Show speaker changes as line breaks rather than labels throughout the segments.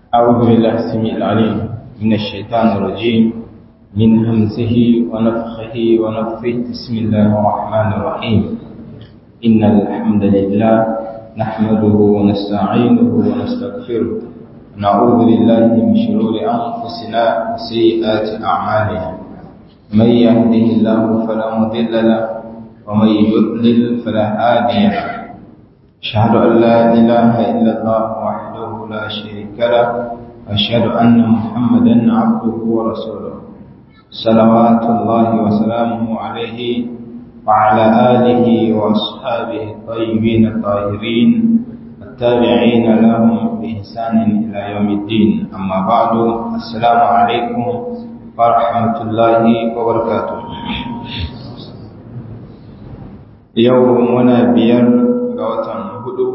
أعوذ بالله السميع العليم من الشيطان الرجيم من همزه ونفخه ونفثه بسم الله الرحمن الرحيم إن الحمد لله نحمده ونستعينه ونستغفره ونعوذ بالله من شرور أنفسنا وسيئات أعمالنا من يهده الله فلا مضل له ومن يضلل فلا هادي له أشهد أن لا إله إلا الله وحده لا شريك له أشهد أن محمدا عبده ورسوله صلوات الله وسلامه عليه وعلى آله وأصحابه الطيبين الطاهرين التابعين لهم بإحسان إلى يوم الدين أما بعد السلام عليكم ورحمة الله وبركاته يومنا بير غوتان هدو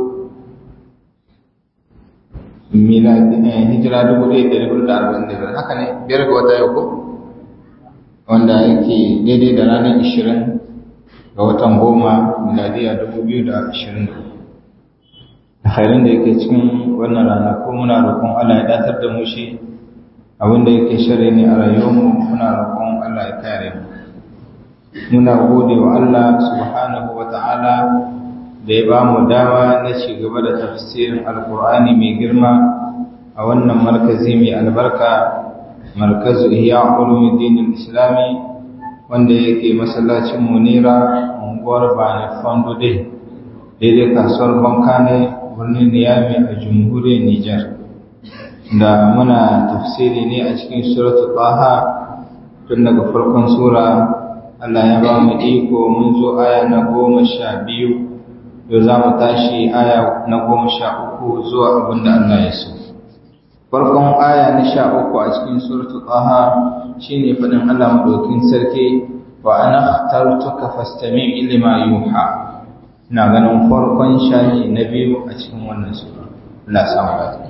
hijira dubu ɗaya da dubu da arba'in da biyar haka ne biyar ga wata yau ko wanda yake daidai da ranar ishirin ga watan goma miladiya dubu biyu da ashirin da alkhairin da yake cikin wannan rana ko muna roƙon Allah ya datar da mu shi abin da yake shirya ne a rayuwarmu muna roƙon Allah ya kare mu muna gode wa Allah subhanahu wa ta'ala da ya ba mu dama na ci gaba da tafsirin alkur'ani mai girma a wannan markazi mai albarka markazu ihya ulumuddin islami wanda yake masallacin munira unguwar bani fondo dai daidai kasuwar bankane birnin niyami a jamhuriyar nijar da muna tafsiri ne a cikin suratul taha tun daga farkon sura Allah ya ba mu iko mun zo aya na goma sha biyu yau za mu tashi aya na goma sha uku zuwa abin da Allah ya so. Farkon aya na sha uku a cikin suratu ƙaha shi ne faɗin Allah maɗaukin sarki wa ana tartuka fastami ilima yuha. Ina ganin farkon shahi na biyu a cikin wannan sura. Allah samu lafiya.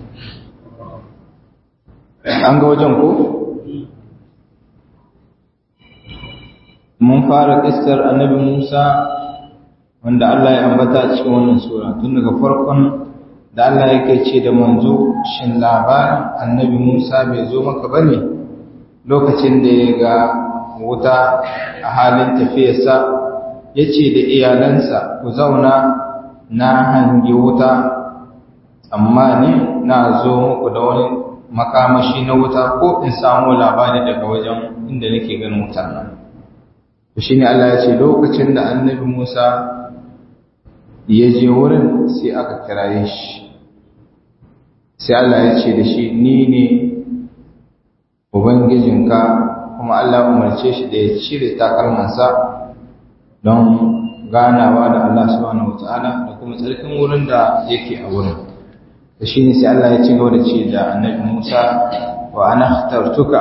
An ga wajen ko? Mun fara ƙistar annabi Musa wanda Allah ya ambata cikin wannan sura tun daga farkon da Allah yake ce da manzo shin labarin annabi Musa bai zo maka bane lokacin da ya ga wuta a halin tafiyarsa ya ce da iyalansa ku zauna na hangi wuta amma ne na zo muku da wani makamashi na wuta ko in samu labari daga wajen inda nake ganin wutar nan shi ne Allah ya ce lokacin da annabi Musa ya je wurin sai aka kiraye shi sai Allah ya ce da shi ni ne ubangijinka kuma Allah umarce shi da ya cire takalmansa don ganawa da Allah subhanahu wataala da kuma tsarkin wurin da yake a wurin da shi ne sai Allah ya ci gaba da ce da annabi Musa wa ana ikhtartuka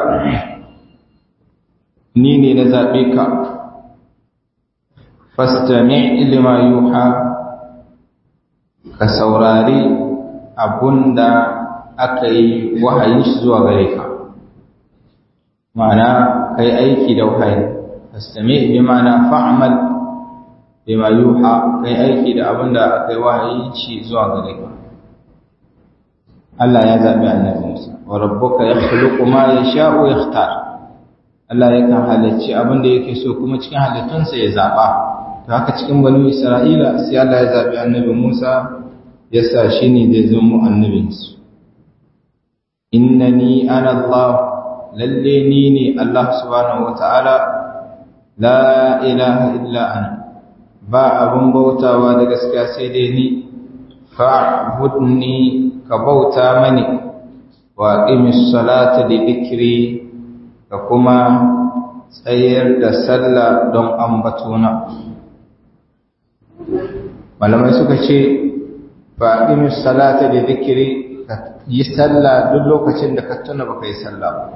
ni ne na zaɓe ka fastami' lima yuha ka saurari abunda aka yi wahayin shi zuwa gare ka ma'ana kai aiki da wahayi fastami bi ma'ana fa'mal bima yuha kai aiki da abunda aka yi wahayin shi zuwa gare ka Allah ya zabi annabi Musa wa rabbuka yakhluqu ma yasha'u yakhtar Allah yakan halacci abinda yake so kuma cikin halittunsa ya zaba to haka cikin banu Isra'ila sai Allah ya zabi annabi Musa ya sa shi ne zai zama annabinsu innani ana Allah lalle ni ne Allah subhanahu wata'ala la ilaha illa ana ba abin bautawa da gaskiya sai dai ni fa'budni ka bauta mani wa qimis salata li dhikri ka kuma tsayar da sallah don ambatona malamai suka ce faɗin salata da zikiri ka yi sallah duk lokacin da ka tuna baka yi sallah ba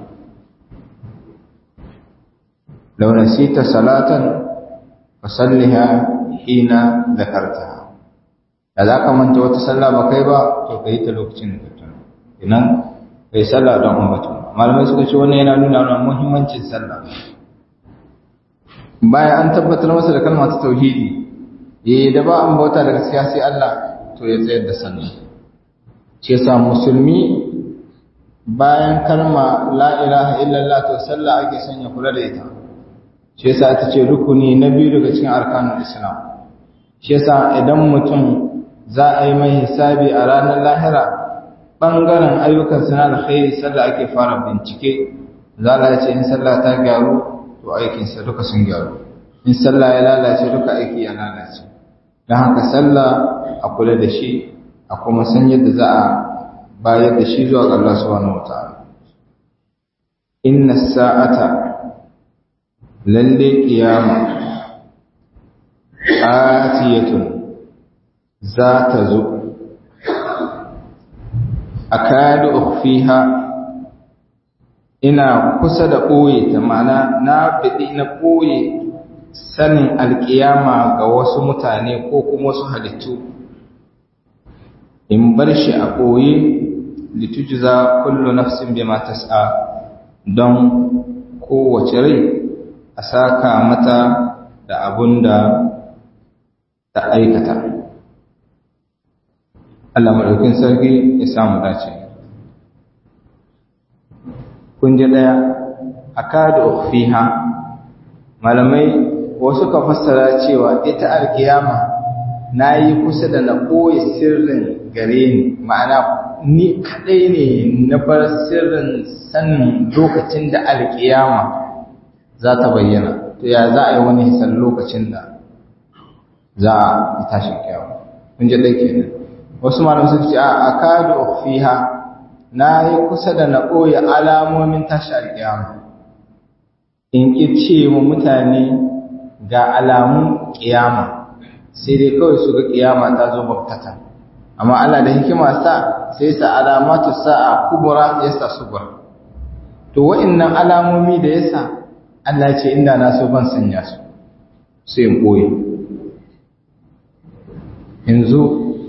launa sita salatan ka salliha hina zakarta da za ka manta wata sallah ba kai ba to ka yi ta lokacin da ka tuna inan ka yi sallah don umbatu malamai suka ce wannan yana nuna mana muhimmancin sallah bayan an tabbatar masa da kalmar ta tauhidi eh da ba an bauta da gaskiya sai Allah to ya tsayar da sallah shi yasa musulmi bayan kalma la ilaha illallah to sallah ake son ya kula da ita shi yasa ta ce rukuni na biyu daga cikin arkanul islam shi yasa idan mutum za a yi mai hisabi a ranar lahira ɓangaren ayyukan suna alkhairi sallah ake fara bincike za a ce in sallah ta gyaru to aikinsa duka sun gyaru in sallah ya lalace duka aiki ya lalace don haka sallah a kula da shi a kuma san yadda za a bayar da shi zuwa ga Allah subhanahu wataala inna sa'ata lalle kiyama atiyatun za ta zo akadu ukhfiha ina kusa da ɓoye ta ma'ana na fiɗi na ɓoye sanin alƙiyama ga wasu mutane ko kuma wasu halittu in bar shi a ɓoye litujza kullu nafsin bima tas'a don kowace rai a saka mata da abun da ta aikata Allah maɗaukin sarki ya samu dace kun ji ɗaya a kada fiha malamai wasu ka fassara cewa ita alkiyama na yi kusa da na ɓoye sirrin gare ni ma'ana ni kaɗai ne na bar sirrin sanin lokacin da alkiyama za ta bayyana to ya za a yi wani hisan lokacin da za a tashin kyawu kun ji ɗai kenan wasu malamai suka ce a akadu fiha na yi kusa da na ɓoye alamomin tashi alƙiyama in ƙi ce wa mutane ga alamun ƙiyama sai dai kawai su ga ƙiyama ta zo baktata amma Allah da hikima sa sai sa alamatu sa'a kubura ya sa subur to wa'annan alamomi da yasa Allah ce inda na so ban sanya su sai in ɓoye yanzu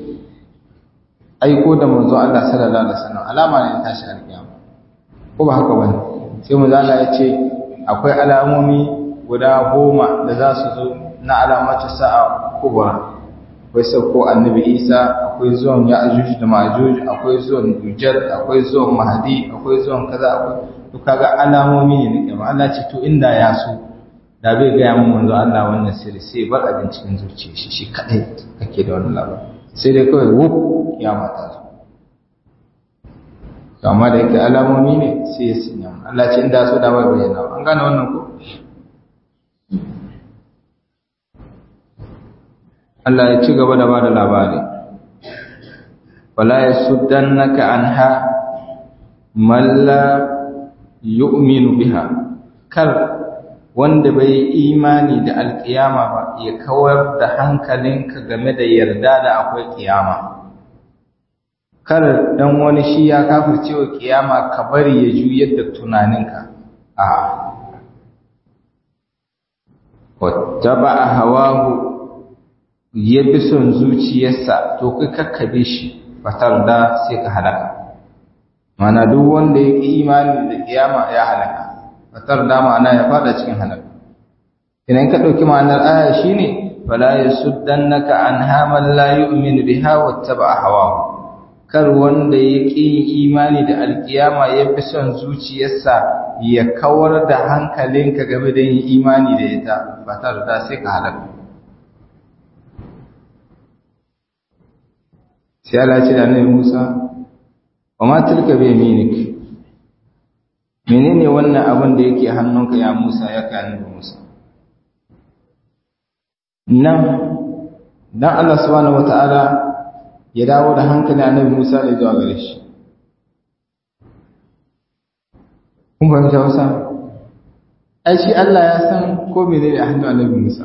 aiko da manzo Allah sallallahu alaihi wasallam alama ne ta tashi alkiyama ko ba haka bane sai manzo Allah ya ce akwai alamomi guda goma da za su zo na alamatu sa'a kubra akwai sauko annabi Isa akwai zuwan Ya'juj da Ma'juj akwai zuwan Dujjal akwai zuwan Mahdi akwai zuwan kaza akwai to kaga alamomi ne na kiyama Allah ce to inda ya so da bai ga mun manzo Allah wannan sirri sai bar abin cikin zuciyar shi shi kadai kake da wannan labarin sai dai kawai wuf kiyama ta zo amma da yake alamomi ne sai ya sanya Allah ce inda so da bai bayyana an gane wannan ko Allah ya ci gaba da ba da labari wala yasuddannaka anha man la yu'minu biha kar wanda bai imani da alkiyama ba ya kawar da hankalinka game da yarda da akwai kiyama kar dan wani shi ya kafirce wa kiyama ka bari ya juyar da tunaninka a wattaba hawahu ya bi son zuciyarsa to kai kakkabe shi fatar da sai ka halaka mana duk wanda ya ƙi imani da kiyama ya halaka fatar da ma'ana ya fada cikin halaka idan ka ɗauki ma'anar aya shine fala yasuddannaka anha man la yu'minu biha wattaba hawahu kar wanda ya ƙi imani da alkiyama ya fi son zuciyarsa ya kawar da hankalinka game da yin imani da ita fatar da sai ka halaka sai Allah ce da Annabi Musa wa ma tilka bi yaminik menene wannan abin da yake hannunka ya Musa ya kai Annabi Musa nan dan Allah subhanahu wataala ya dawo da hankali Annabi Musa ne zuwa gare shi kun fahimta wasa ai shi Allah ya san ko menene a hannun Annabi Musa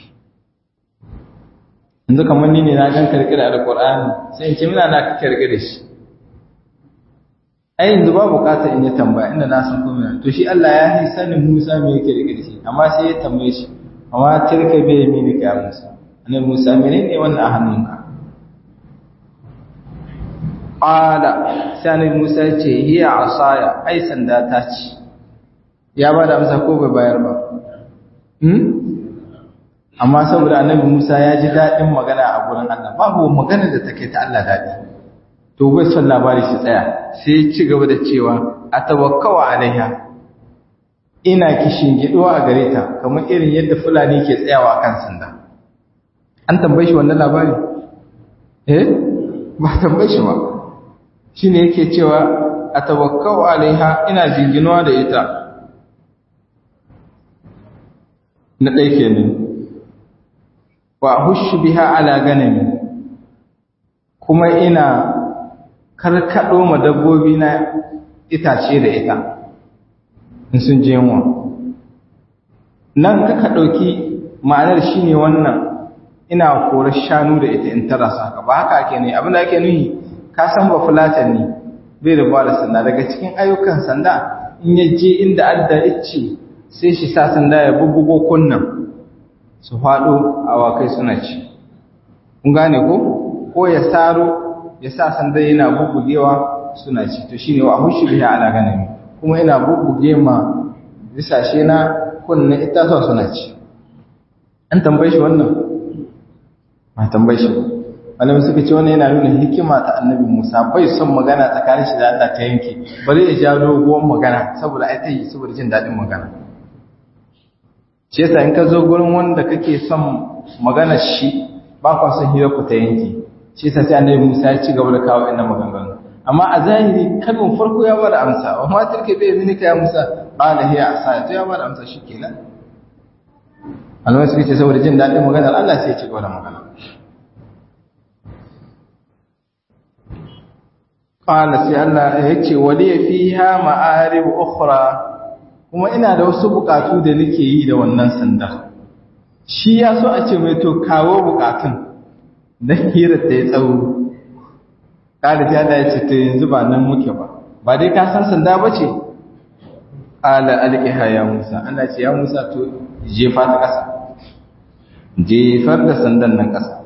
yanzu kamar ni ne na gan karkira da Qur'ani sai in ce mina na karkira da shi ai yanzu ba bukata in yi tambaya inda na san komai to shi Allah ya yi sanin Musa me yake rike da shi amma sai ya tambaye shi amma tilka bi yaminika ya Musa annabi Musa menene wannan a hannunka qala sai annabi Musa ya ce hiya asaya ai sanda ta ci ya ba da amsa ko bai bayar ba hmm amma saboda annabi Musa ya ji daɗin magana a gurin Allah babu magana da take ta Allah daɗi to bai son labari shi tsaya sai ya ci gaba da cewa a tawakkawa alaiha ina kishin giduwa a gare ta kamar irin yadda fulani ke tsayawa kan sanda an tambaye shi wannan labari eh ba tambaye shi ba shine yake cewa a tawakkawa alaiha ina jinginuwa da ita na ɗai kenan wa hushu biha ala ganami kuma ina karkaɗo ma dabbobi na itace da ita in sun je yunwa nan kaka ɗauki ma'anar shi ne wannan ina korar shanu da ita in tara saka ba haka ake ne abinda ake nuhi ka san ba fulatan ne bai da ba da sanda daga cikin ayyukan sanda in ya je inda adda ice sai shi sa sanda ya bubbugo kunnan su faɗo awakai suna ci kun gane ko ko ya saro ya sa sanda yana bubbugewa suna ci to shine wa hushi biha ala ganami kuma ina bubbuge ma bisashe na kunnan itatuwa suna ci an tambaye shi wannan ba tambaye shi ba malamai suka ce wannan yana nuna hikima ta annabi Musa bai son magana tsakanin shi da Allah ta yanke bari ya ja doguwar magana saboda ai ta yi saboda jin daɗin magana shi yasa in ka zo gurin wanda kake son magana shi ba kwa son hira ku ta yanke shi yasa sai annabi Musa ya ci gaba da kawo inda maganganu amma a zahiri kalmar farko ya bada amsa wa ma tilka bi iznika ya Musa qala hiya asa to ya bada amsa shikenan Allah suka ce saboda jin daɗin maganar Allah sai ya ci gaba da magana qala sai Allah ya ce waliya fiha ma'arib ukhra kuma ina da wasu bukatu da nake yi da wannan sanda shi ya so a ce mai to kawo bukatun dan hira ta yi tsawo kada sai Allah ya ce to yanzu ba nan muke ba ba dai ka san sanda bace ala alqiha ya Musa Allah ce ya Musa to jefa ta kasa jefar da sandan nan kasa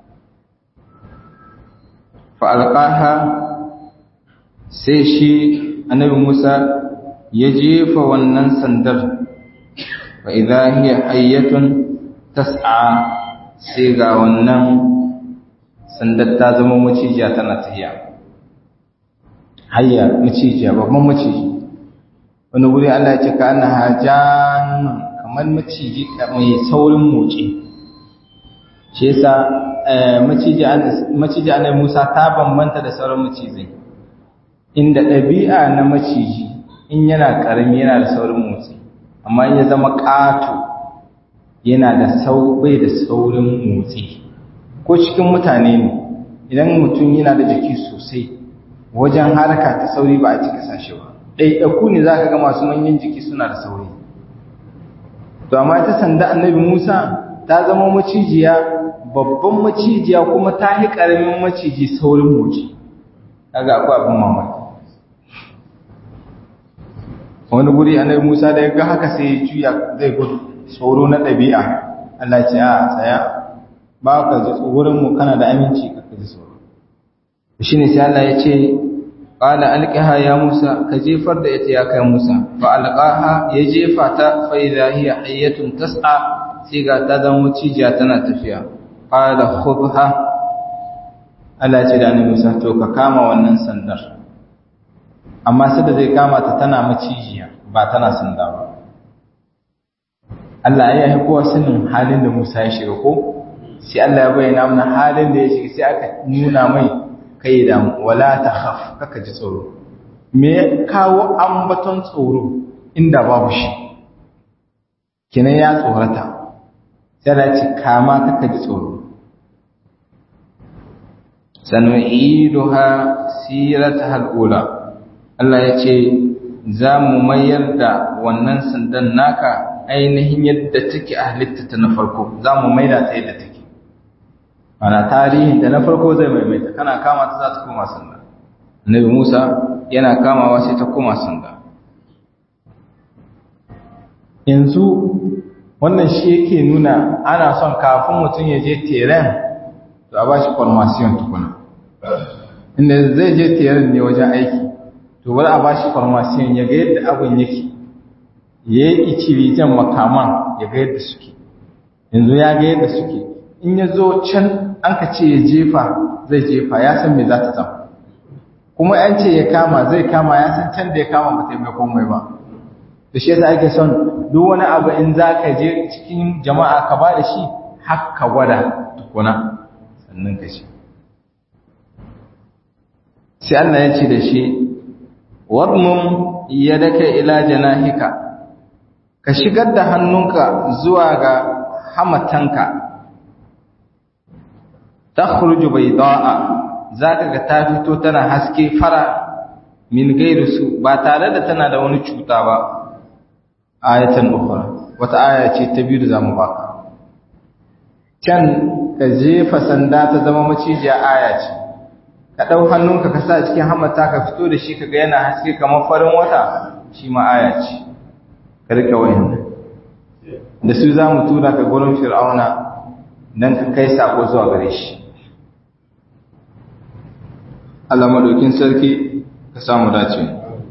fa alqaha sai shi annabi Musa ya jefa wannan sandar wa idha hiya hayyatun tas'a sai ga wannan sandar ta zama macijiya tana tafiya hayya macijiya babban maciji wani guri Allah ya ce ka annaha jannun kamar maciji mai saurin motsi shi yasa maciji maciji annabi Musa ta bambanta da sauran macizai inda ɗabi'a na maciji in yana ƙarami yana da saurin motsi amma in ya zama ƙato yana da sau bai da saurin motsi ko cikin mutane ne idan mutum yana da jiki sosai wajen harka ta sauri ba a cika sashe ba ɗaiɗaku ne za ka ga masu manyan jiki suna da sauri to amma ta sanda annabi musa ta zama macijiya babban macijiya kuma ta yi ƙaramin maciji saurin motsi kaga akwai abin mamaki wani guri annabi Musa da ya ga haka sai ya juya zai gudu tsoro na ɗabi'a Allah ce a tsaya ba ka ji tsoron mu kana da aminci ka ji tsoro shine sai Allah ya ce qala alqiha ya Musa ka jefar da ita ya kai Musa fa alqaha ya jefa ta fa idha hiya hayyatun tas'a sai ga ta zama cijiya tana tafiya qala khudha Allah ce da annabi Musa to ka kama wannan sandar amma sai da zai kama ta tana macijiya ba tana sanda ba Allah ya yi kowa sanin halin da Musa ya shiga ko sai Allah ya bayyana mana halin da ya shiga sai aka nuna mai kai da wala ta khaf kaka ji tsoro me ya kawo ambaton tsoro inda babu shi kinan ya tsorata sai da ce kama kaka ji tsoro sanu'iduha sirataha al-ula Allah ya ce za mu mayar da wannan sandan naka ainihin yadda take a halittata na farko za mu maida ta yadda take ana tarihin da na farko zai maimaita kana kama ta za ta koma sanda annabi Musa yana kamawa sai ta koma sanda yanzu wannan shi yake nuna ana son kafin mutum ya je teren to a ba shi formation tukuna inda zai je teren ne wajen aiki to bari a bashi farmasiyan ya ga yadda abin yake ya yi icirijen makaman ya ga yadda suke yanzu ya ga yadda suke in ya zo can an ka ce ya jefa zai jefa ya san me za ta zama kuma an ce ya kama zai kama ya san can da ya kama ba taimai komai ba da shi yasa ake son duk wani abu in za ka je cikin jama'a ka ba da shi har ka gwada tukuna sannan ka ce sai Allah ya ce da shi wadmum yadaka ila janahika ka shigar da hannunka zuwa ga hamatanka takhruju bayda'a zaka ga ta fito tana haske fara min gairusu ba tare da tana da wani cuta ba ayatan ukhra wata aya ce ta biyu da zamu baka can ka jefa sanda ta zama macijiya aya ce ka dau hannunka ka sa cikin hamata ka fito da shi kaga yana haske kamar farin wata shi ma aya ce ka rike wayannan da su zamu tura ka gurin fir'auna dan ka kai sako zuwa gare shi Allah madaukin sarki ka samu dace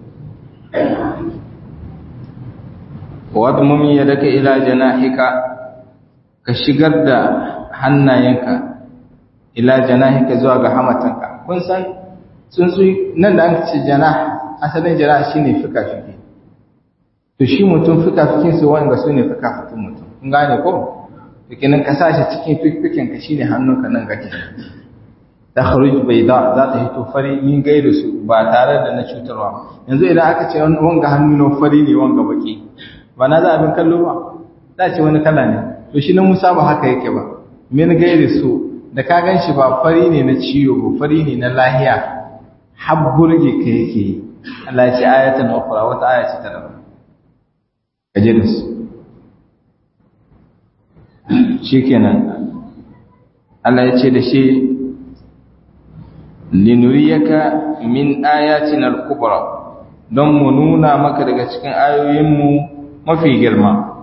wadmum yadaka ila janahika ka shigar da hannayenka ila janahika zuwa ga hamatanka kun san tsuntsu nan da aka ce janah asalin janah shine fika-fiki to shi mutum fika-fikin su wanda su ne fika-fikin mutum kun gane ko fikinin ka sa shi cikin fikikin ka shine hannunka nan kake takhruj bayda za ta hito fari min gairu su ba tare da na cutarwa yanzu idan aka ce wanga hannu na fari ne wanga baki ba na za abin kallo ba za ce wani kala ne to shi na Musa ba haka yake ba min gairu su da ka gan shi ba fari ne na ciwo ba fari ne na lahiya har burge ka yake yi Allah ya ce ayatan ukhra wata aya ce ta daban kaje da su shikenan Allah ya ce da shi linuriyaka min ayatin al-kubra don mu nuna maka daga cikin ayoyinmu mafi girma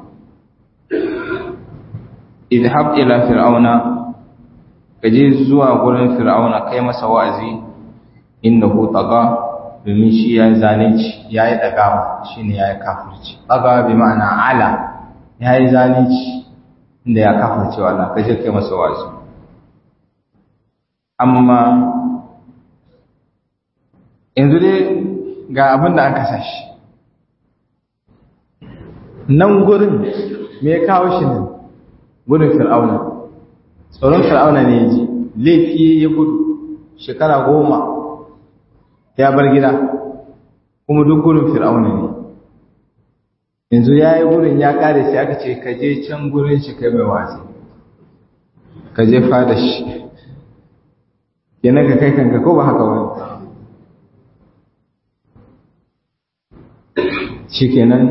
idhab ila fir'auna kaje zuwa gurin fir'auna kai masa wa'azi innahu taga domin shi ya zalunci yayi dagawa shine yayi kafirci taga bi ma'ana ala yayi zalunci inda ya kafirce wa Allah kaje kai masa wa'azi amma yanzu dai ga abin da aka sashi nan gurin me ya kawo shi ne gudun fir'auna tsoron fir'auna ne ya ji laifi ya gudu shekara goma ya bar gida kuma duk gudun fir'auna ne yanzu ya yi gudun ya kare sai aka ce ka je can gurin shi kai mai wasi ka je fada shi yana ka kai kanka ko ba haka wani shikenan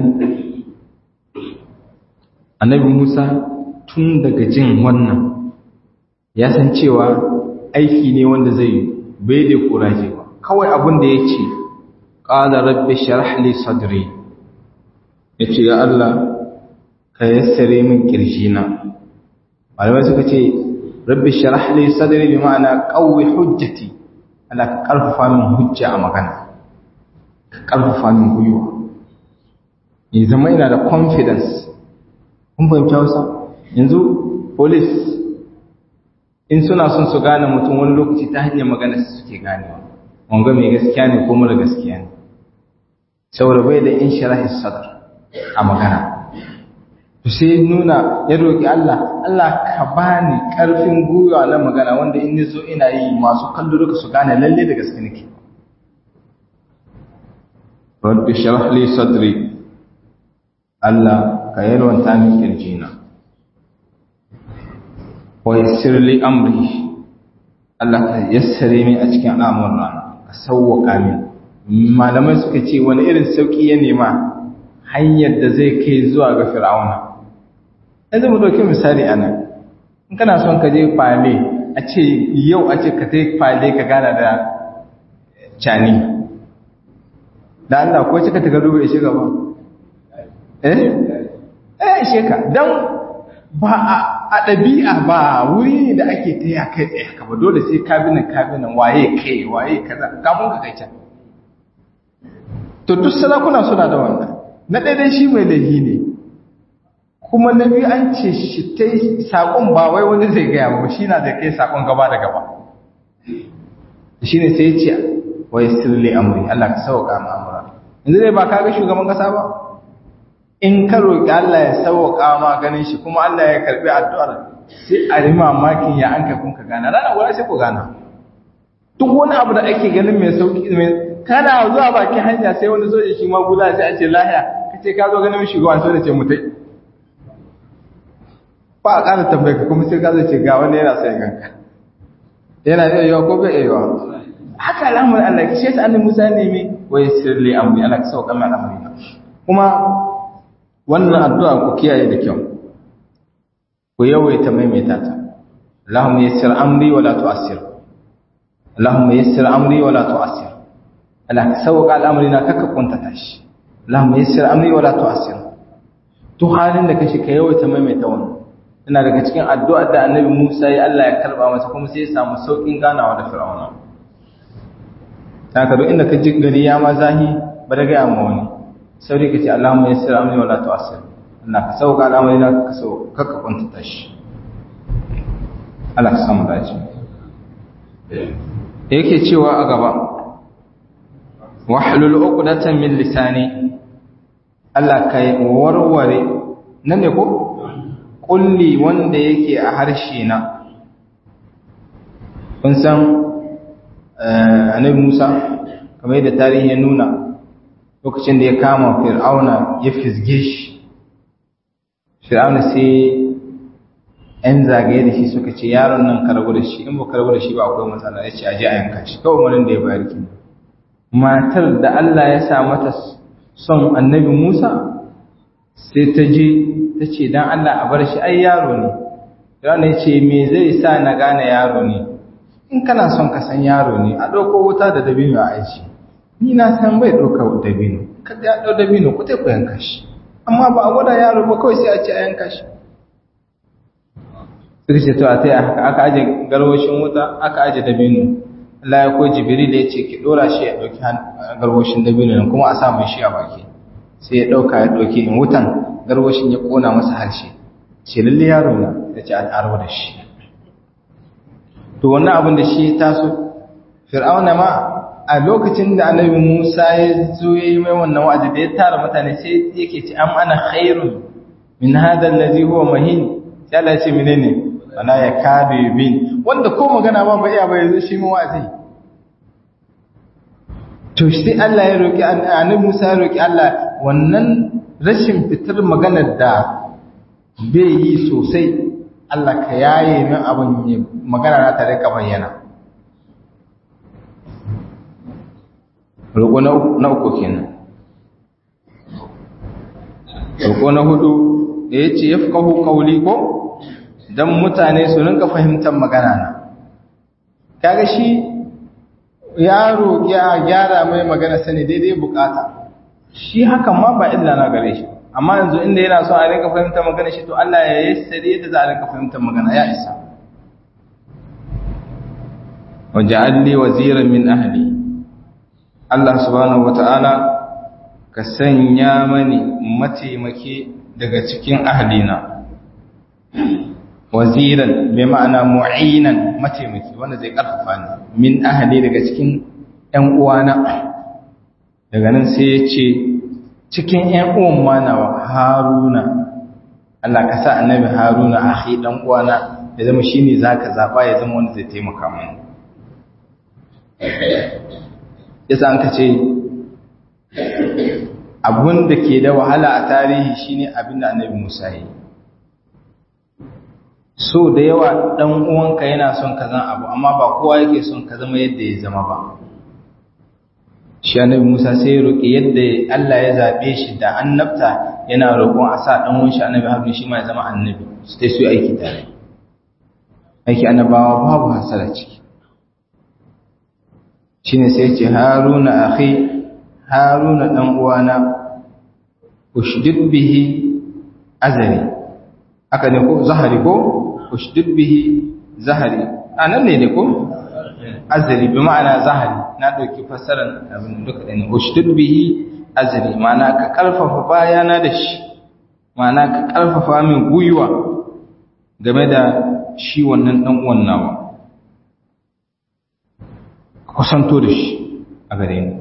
annabi Musa tun daga jin wannan ya san cewa aiki ne wanda zai bai da kuraje ba kawai abin da ya ce qala rabbi shrah li sadri yace ya Allah ka yassare min kirjina malamai suka ce rabbi shrah li sadri bi ma'ana qawwi hujjati Allah ka karfafa min hujja a magana ka karfafa min gwiwa ya zama ina da confidence kun fahimci hausa yanzu police in suna son su gane mutum wani lokaci ta hanyar magana su suke ganewa wanga mai gaskiya ne ko mara gaskiya ne saboda bai da in sharahi sadar a magana to sai nuna ya roki Allah Allah ka bani karfin gwiwa na magana wanda in zo ina yi masu kallo duka su gane lalle da gaske nake rabbi shrah li sadri Allah ka yalwanta min kirjina wa yassir li amri Allah ka yassare min a cikin al'amuran ka sauwaka min malamai suka ce wani irin sauki ya nema hanyar da zai kai zuwa ga fir'auna yanzu mu dauki misali anan in kana son ka je fale a ce yau a ce ka tai fale ka gana da cani da Allah ko cika ta gado bai shiga ba eh eh sheka dan ba a ɗabi'a ba wuri ne da ake ta ya kai tsaye ka ba dole sai kabinan kabinan waye kai waye kaza kafin ka kai can to duk sarakuna suna da wannan na ɗaya shi mai laifi ne kuma na biyu an ce shi ta yi saƙon ba wai wani zai gaya ba shi na zai kai saƙon gaba da gaba shi ne sai ce wa yassir li amri Allah ka sauka mu amra yanzu dai ba ka ga shugaban kasa ba in ka roki Allah ya sauka ma ganin shi kuma Allah ya karbi addu'ar sai a yi mamakin ya an kai kun ka gana rana guda sai ku gana duk wani abu da ake ganin mai sauki mai kana zuwa bakin hanya sai wani soja shi ma guda sai a ce lahiya kace ka zo ganin shugaban sai da ce mutai ba a ƙara tambaye ka kuma sai ka zai ce ga wani yana sai ganka yana iya yawa ko bai iya yawa haka al'amari Allah ki shi annabi Musa ne me wai sirri amri Allah ka sauka mai al'amari kuma wannan addu'a ku kiyaye da kyau ku yawaita maimaita ta Allahumma yassir amri wa la tu'assir Allahumma yassir amri wa la tu'assir Allah ka sauka al'amari na kaka kuntata shi Allahumma yassir amri wa la tu'assir to halin da kashi ka yawaita maimaita wannan ina daga cikin addu'ar da annabi Musa ya Allah ya karba masa kuma sai ya samu saukin ganawa da Fir'auna. Ta ka duk inda ka ji gari ya ma zahi ba da gaya ma wani, sauri ka ce Allahumma ya sira amini wala tu'asir. Allah ka sauka al'amari na ka sau kakka kwantata shi. Allah ka samu dace. Da yake cewa a gaba, wahlul uqdatan min lisani Allah kai warware nan ne ko kulli wanda yake a harshe na kun san annabi Musa kamar yadda tarihi ya nuna lokacin da ya kama fir'auna ya fizge shi fir'auna sai ‘yan zagaye da shi suka ce yaron nan karbu da shi in ba karbu da shi ba akwai matsala ya ce aje a yanka shi kawai wani da ya bayar ki matar da Allah ya sa mata son annabi Musa sai ta je ta ce don Allah a bar shi ai yaro ne yana ya ce me zai sa na gane yaro ne in kana son ka san yaro ne a ɗauko wuta da dabino a aiki ni na san bai ɗauka dabino kada ya ɗau dabino ku ta ku yanka shi amma ba a gwada yaro ba kawai sai a ce a yanka shi suka ce to a ta haka aka aje garwashin wuta aka aje dabino Allah ya ko jibril ya ce ki ɗora shi ya ɗauki garwashin dabino nan kuma a sa mai shi a baki sai ya ɗauka ya ɗauki in wutan garwashin ya kona masa harshe ce lalle yaro na ya ce an aro da shi to wannan abin da shi ya taso fir'auna ma a lokacin da annabi Musa ya zo ya yi mai wannan wa'azi da ya tara mutane sai yake ce am ana khairun min hadha allazi huwa mahin sai Allah ya ce menene ana ya kabe bin wanda ko magana ba ba iya ba yanzu shi mu wa'azi to shi Allah ya roki annabi Musa ya roki Allah wannan rashin fitar maganar da bai yi sosai Allah ka yaye min abin magana na tare ka bayyana roƙo na uku kenan roƙo na hudu da ya ce ya fi ƙahu ƙauli ko don mutane su rinka fahimtar magana na kaga shi ya roƙi a gyara mai magana sani daidai bukata shi hakan ma ba illa na gare shi amma yanzu inda yana so a rinka fahimtar magana shi to Allah ya yassare yadda za a rinka fahimtar magana ya isa waja'al li waziran min ahli Allah subhanahu wata'ala ka sanya mani mataimaki daga cikin ahlina waziran bai ma'ana mu'inan mataimaki wanda zai karfafa ni min ahli daga cikin ƴan uwana daga nan sai ya ce cikin ƴan uwan manawa haruna Allah ka sa annabi haruna akhi dan uwana ya zama shine zaka zaba ya zama wanda zai taimaka mani yasa an ka ce abun da ke da wahala a tarihi shine abin da annabi Musa yi so da yawa dan uwanka yana son ka zama abu amma ba kowa yake son ka zama yadda ya zama ba shi annabi Musa sai ya roki yadda Allah ya zabe shi da annabta yana roƙon a sa dan uwan shi annabi Harun shi ma ya zama annabi su tai su aiki tare aiki annabawa babu hasala ciki shine sai ce haruna akhi haruna dan uwana ushdid bihi azari aka ne ko zahari ko ushdid bihi zahari anan ne ne ko azari bi ma'ana zahari na dauki fassarar abin duka ne ushdid bihi azari ma'ana ka karfafa bayana da shi ma'ana ka karfafa min guyuwa game da shi wannan dan uwan nawa kusanto da shi a gare ni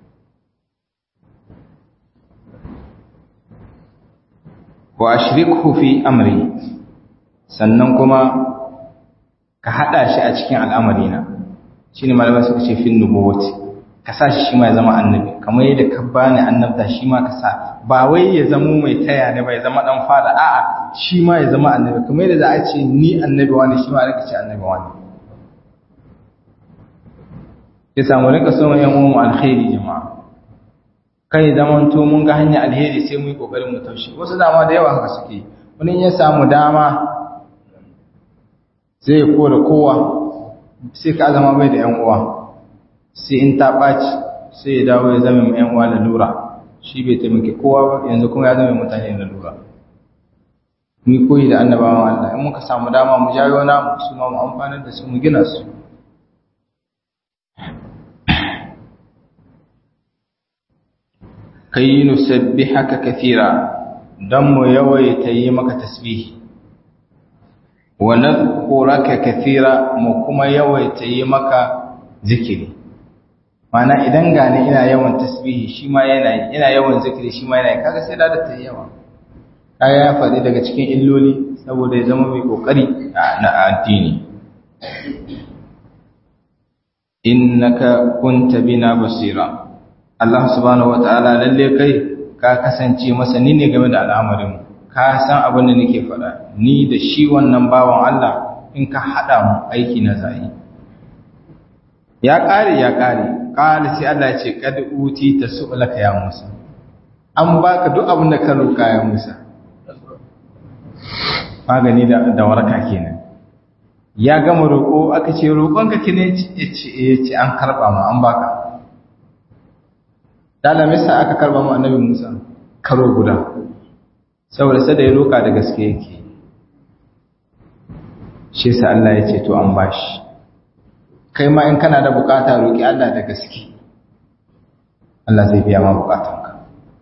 wa ashrikhu fi amri sannan kuma ka hada shi a cikin al'amarina shine malamai suka ce fin nubuwati ka sa shi ma ya zama annabi kamar yadda ka bani annabta shi ma ka sa ba wai ya zama mai taya ne ba ya zama dan fada a'a shi ma ya zama annabi kamar yadda za a ce ni annabi wani shi ma aka ce annabi wani ya samu rinka so yan uwan alkhairi jama'a kai zaman to mun ga hanya alheri sai mu yi kokarin mu taushe wasu dama da yawa haka suke wani ya samu dama zai kora kowa sai ka zama bai da yan uwa sai in ta ɓaci sai ya dawo ya zama mai yan uwa da lura shi bai taimake kowa ba yanzu kuma ya zama mutane da lura mu koyi da annabawan Allah in muka samu dama mu jayo namu su ma mu amfanar da su mu gina su kai nusabbihaka kathira dan mu yawaita yi maka tasbihi wa nadhkuraka kathira mu kuma yawaita yi maka zikiri mana idan gane ina yawan tasbihi shi ma yana ina yawan zikiri shi ma yana kaga sai da ta yawa kaya ya faɗi daga cikin illoli saboda ya zama mai kokari na addini innaka kunta bina basira Allah subhanahu wataala lalle kai ka kasance masani ne game da al'amarin ka san abin da nake faɗa ni da shi wannan bawan Allah in ka haɗa mu aiki na zai ya ƙare ya ƙare ƙala sai Allah ya ce kad uti tasulaka ya Musa an baka duk abin da ka roƙa ya Musa magani da da waraka kenan ya gama roƙo aka ce roƙonka kine ya ce an karɓa mu an baka dala misa aka karɓa mu annabi Musa karo guda saboda sai da ya roƙa da gaske yake shi sa Allah ya ce to an bashi kai ma in kana da bukata roƙi Allah da gaske Allah zai biya ma bukatanka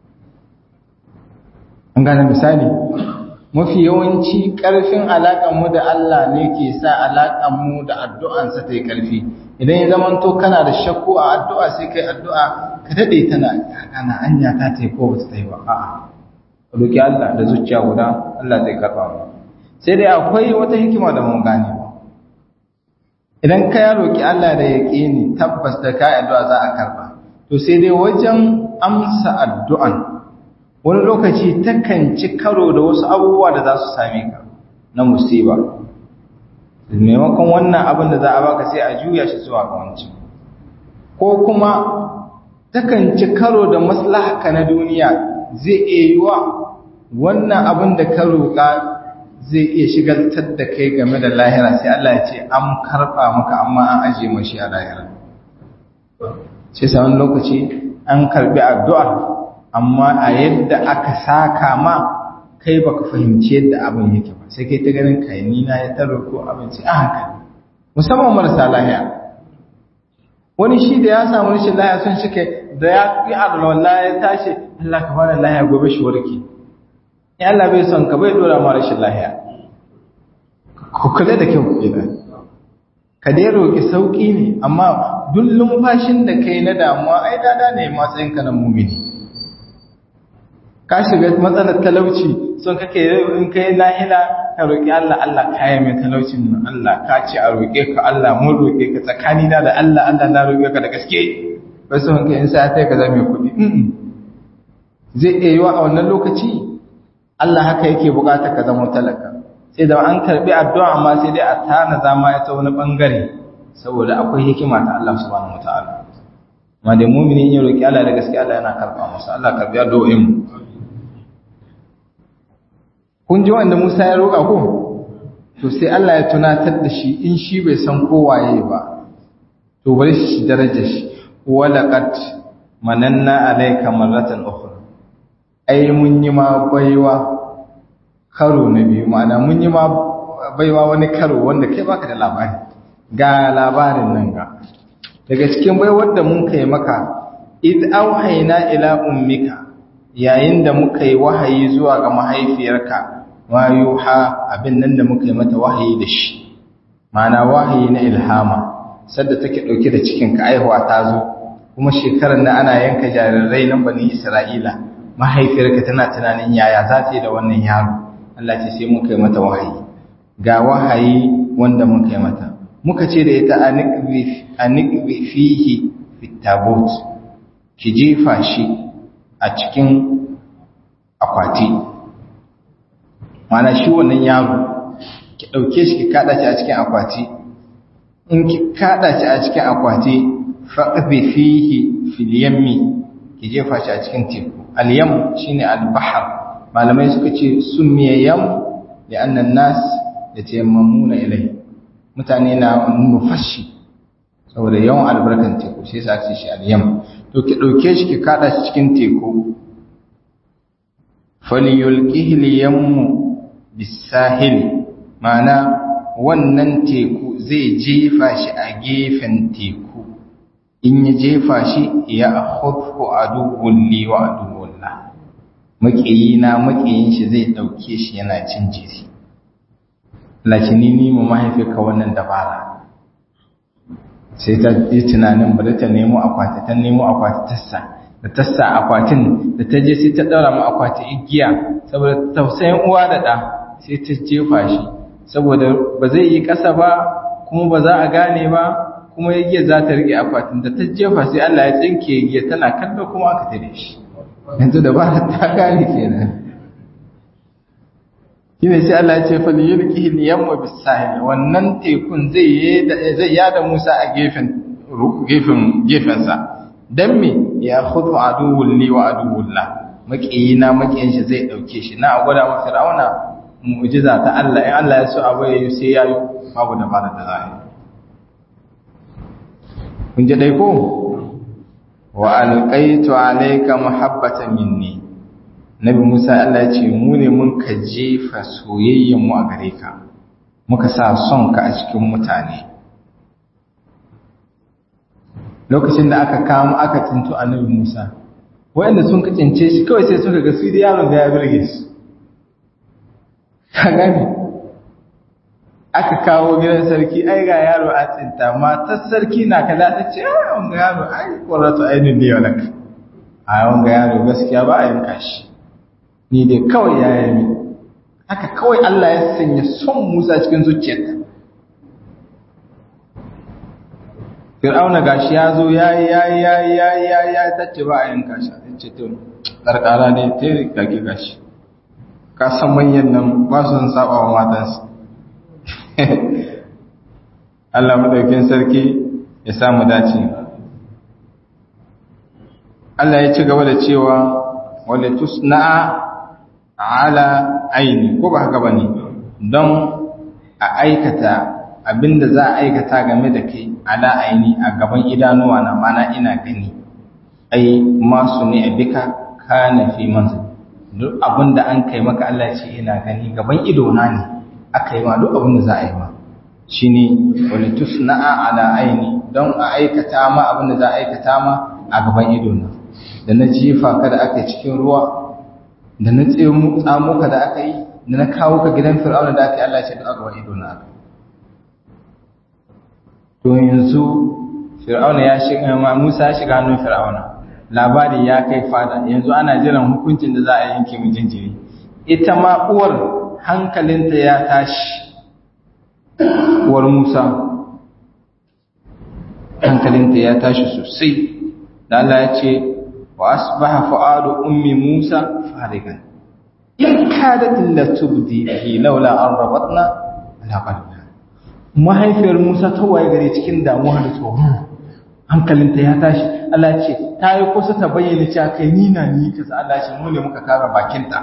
an gane misali mafi yawanci ƙarfin alaƙanmu da Allah ne ke sa alaƙanmu da addu'ansa ta yi ƙarfi idan ya zama to kana da shakku a addu'a sai kai addu'a ka daɗe tana ana anya ta ta yi ko ba ta yi ba a'a roƙi Allah da zuciya guda Allah zai karɓa mu sai dai akwai wata hikima da mun gane ba idan ka ya roƙi Allah da ya ni tabbas da ka addu'a za a karɓa to sai dai wajen amsa addu'an wani lokaci takan ci karo da wasu abubuwa da za su same ka na musiba maimakon wannan abin da za a baka sai a juya shi zuwa ga wancan ko kuma takan ci karo da maslahaka na duniya zai iya yi wa wannan abin da ka roƙa zai iya shigaltar da kai game da lahira sai Allah ya ce an karɓa maka amma an aje mashi a lahira sai sa wani lokaci an karɓi addu'ar amma a yadda aka saka ma kai baka fahimci yadda abin yake ba sai kai ta ganin kai ni na ya taro ko abinci a hankali musamman marasa lahiya wani shi da ya samu rashin lahiya sun shi kai da ya yi alwala ya tashi Allah ka bada lahiya gobe shi warke in Allah bai son ka bai dora ma rashin lahiya ku kula da kyau kenan ka dai roki sauki ne amma duk lumfashin da kai na damuwa ai dada ne matsayin ka na mumini ka shiga matsalar talauci son kake in kai lahila ka roƙi Allah Allah kaya mai talaucin nan Allah ka ce a roƙe ka Allah mun roƙe ka tsakani na da Allah Allah na roƙe ka da gaske bai son kai in sai ka zama kuɗi zai iya yiwa a wannan lokaci Allah haka yake buƙatar ka zama talaka sai da an karbi addu'a amma sai dai a tana zama ya ta wani bangare saboda akwai hikima ta Allah subhanahu wataala amma da mu'mini ya roƙi Allah da gaske Allah yana karɓa masa Allah karbi addu'o'in mu kun ji wanda Musa ya roƙa ko to sai Allah ya tunatar da shi in shi bai san kowaye ba to bari shi daraja shi walaqad mananna alayka marratan ukhra ai mun yi ma baiwa karo na biyu ma'ana mun yi ma baiwa wani karo wanda kai baka da labari ga labarin nan ga daga cikin baiwar da mun kai maka id auhayna ila ummika yayin da muka yi wahayi zuwa ga mahaifiyarka ma yuha abin nan da muka yi mata wahayi da shi ma'ana wahayi na ilhama sadda take dauke da cikin ka aihuwa ta zo kuma shekarar da ana yanka jarirai nan bani Isra'ila mahaifiyarka tana tunanin yaya za ta yi da wannan yaro Allah ce sai muka yi mata wahayi ga wahayi wanda muka yi mata muka ce da ita anikbi fihi fitabut ki jefa shi a cikin akwati mana shi wannan yaro ki ɗauke shi ki kaɗa shi a cikin akwati in ki kaɗa shi a cikin akwati faɗaɓe fihi filiyammi ki jefa shi a cikin teku aliyam shine albahar malamai suka ce sun miye yam da annan nas da tayammamuna ilai mutane na nufashi saboda yawan albarkan teku sai sa ake shi aliyam to ki ɗauke shi ki kaɗa shi cikin teku faliyulqihi liyammu bisahil ma'ana wannan teku zai jefa shi a gefen teku in ya jefa shi ya akhudhu aduwwun li wa aduwwun la makiyina makiyin shi zai dauke shi yana cin jiri lakini ni mu mahaifika wannan dabara sai ta yi tunanin bari ta nemo akwati ta nemo akwati tassa da tassa akwatin da ta je sai ta daura mu akwati igiya saboda tausayin uwa da da sai ta jefa shi saboda ba zai yi ƙasa ba kuma ba za a gane ba kuma igiyar za ta rike akwatin da ta jefa sai Allah ya tsinke igiyar tana kallo kuma aka tare shi yanzu da ba ta gane kenan shine sai Allah ya ce fal yulqihi liyamma bisahil wannan tekun zai zai yada Musa a gefen gefen gefen sa dan me ya khudu aduwwul li wa aduwwul la makiyina makiyin shi zai dauke shi na gwada wa fir'auna mu'jiza ta Allah in Allah ya so abu yayi sai yayi babu dabara da zai kun ji dai ko wa alqaitu alayka muhabbatan minni nabi Musa Allah ya ce mu ne mun ka jefa soyayyen mu a gare ka muka sa son ka a cikin mutane lokacin da aka kama aka tinto annabi Musa wanda sun ka cince shi kawai sai suka ga su da yaron da ya birge su ka gani aka kawo gidan sarki ai ga yaro a tsinta matar sarki na kala ta ce ai wanga yaro ai qurratu ainin ne walak ai wanga yaro gaskiya ba a yanka shi ni dai kawai ya yi haka kawai Allah ya sanya son Musa cikin zuciyarta Fir'auna gashi ya zo ya yi ya yi ya yi ya yi ya yi ya tace ba a yanka shi a ce to karkara ne ta yi kage gashi ka san manyan nan ba su saba wa matansu Allah madaukin sarki ya samu dace Allah ya ci gaba da cewa wale tusna'a ala aini ko ba haka bane don a aikata abinda za a aikata game da kai ala aini a gaban idanuwa na mana ina gani ai masu ne a bika kana fi manzil duk abinda an kai maka Allah ce ina gani gaban ido na ne aka yi ma duk abinda za a yi ma shine wani tusna'a ala aini don a aikata ma abinda za a aikata ma a gaban ido na da na jefa ka da aka yi cikin ruwa da na tsamo ka da aka yi da na kawo ka gidan fir'auna da aka yi Allah ce da aka ido na aka to yanzu fir'auna ya shiga ma Musa ya shiga hannun fir'auna labari ya kai fada yanzu ana jiran hukuncin da za a yanke mu jinjiri ita ma uwar hankalinta ya tashi uwar Musa hankalinta ya tashi sosai da Allah ya ce wa asbaha fu'adu ummi Musa farigan in kadat la tubdi bihi laula an rabatna ala qalbiha mahaifiyar Musa ta waye gare cikin damuwa da tsoro hankalinta ya tashi Allah ce ta yi kusa ta bayyana cewa kai ni na ni kaza Allah ce mu ne muka kara bakinta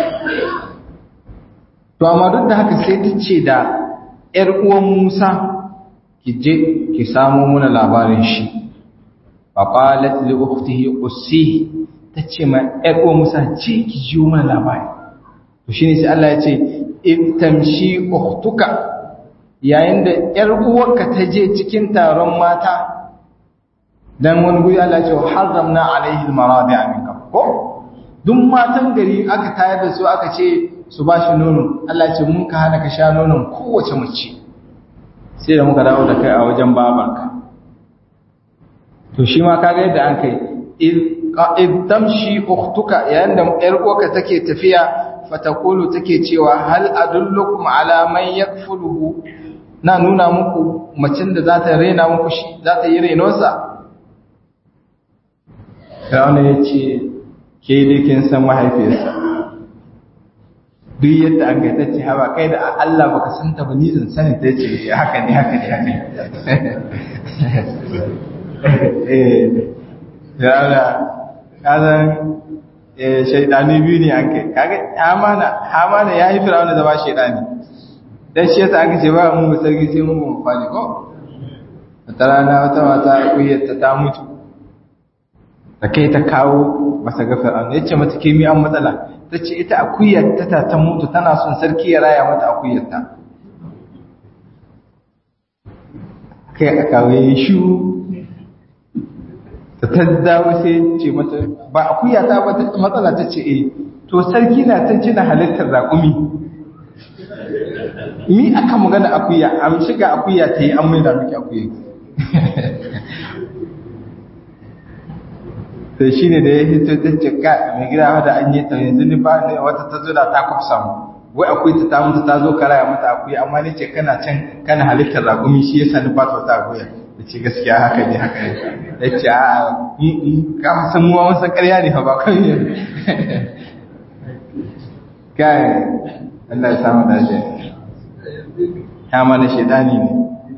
to amma duk da haka sai ta ce da ƴar uwan Musa ki je ki samo muna labarin shi fa qalat li ukhtihi qussihi tace ma ƴar uwan Musa ce ki ji mana labari to shine sai Allah ya ce in tamshi ukhtuka yayin da ƴar uwarka ta je cikin taron mata dan wani guri Allah ce haramna alaihi almaradi'a min qabl ko duk matan gari aka tayar da su aka ce su ba shi nono Allah ce mun ka hana ka sha nonon kowace mace sai da muka dawo da kai a wajen babanka to shi ma kaga yadda an kai id tamshi ukhtuka yayin da yar uwarka take tafiya fatakulu take cewa hal adullukum ala man yakfuluhu na nuna muku macin da za ta rena muku shi za ta yi renonsa Fir'auna ya ce ke dai kin san mahaifiyarsa duk yadda an gaita ce hawa kai da Allah baka san ta ba ni zan sani ta ce haka ne haka ne haka eh Fir'auna kazan shaidani biyu ne an kai kaga hamana hamana yayi Fir'auna zama shaidani dan shi yasa aka ce ba mu sarki sai mu mu fadi ko wata rana wata mata kuyarta ta mutu da kai ta kawo masa ga fir'auna yace mata ke mi an matsala tace ita akuyar ta ta mutu tana son sarki ya raya mata akuyar ta kai aka kawo yi shu ta taddawo sai ce mata ba akuya ta ba matsala tace eh to sarki na ta cina halittar raƙumi mi aka magana akuya am shiga akuya ta yi an mai da miki akuya sai shi ne da ya hito ta cika mai gida da an yi ta yanzu ni ba ne wata ta zo da ta kwafsa mu wai akwai ta ta mutu ta zo karaya mata akuya amma ni ce kana can kana halittar ragumi shi yasa ni ba ta wata akuya da ce gaskiya haka ne haka ne ya ce a ka san muwa wasu karya ne ba kai ne kai Allah ya samu dace ya mana shaidani ne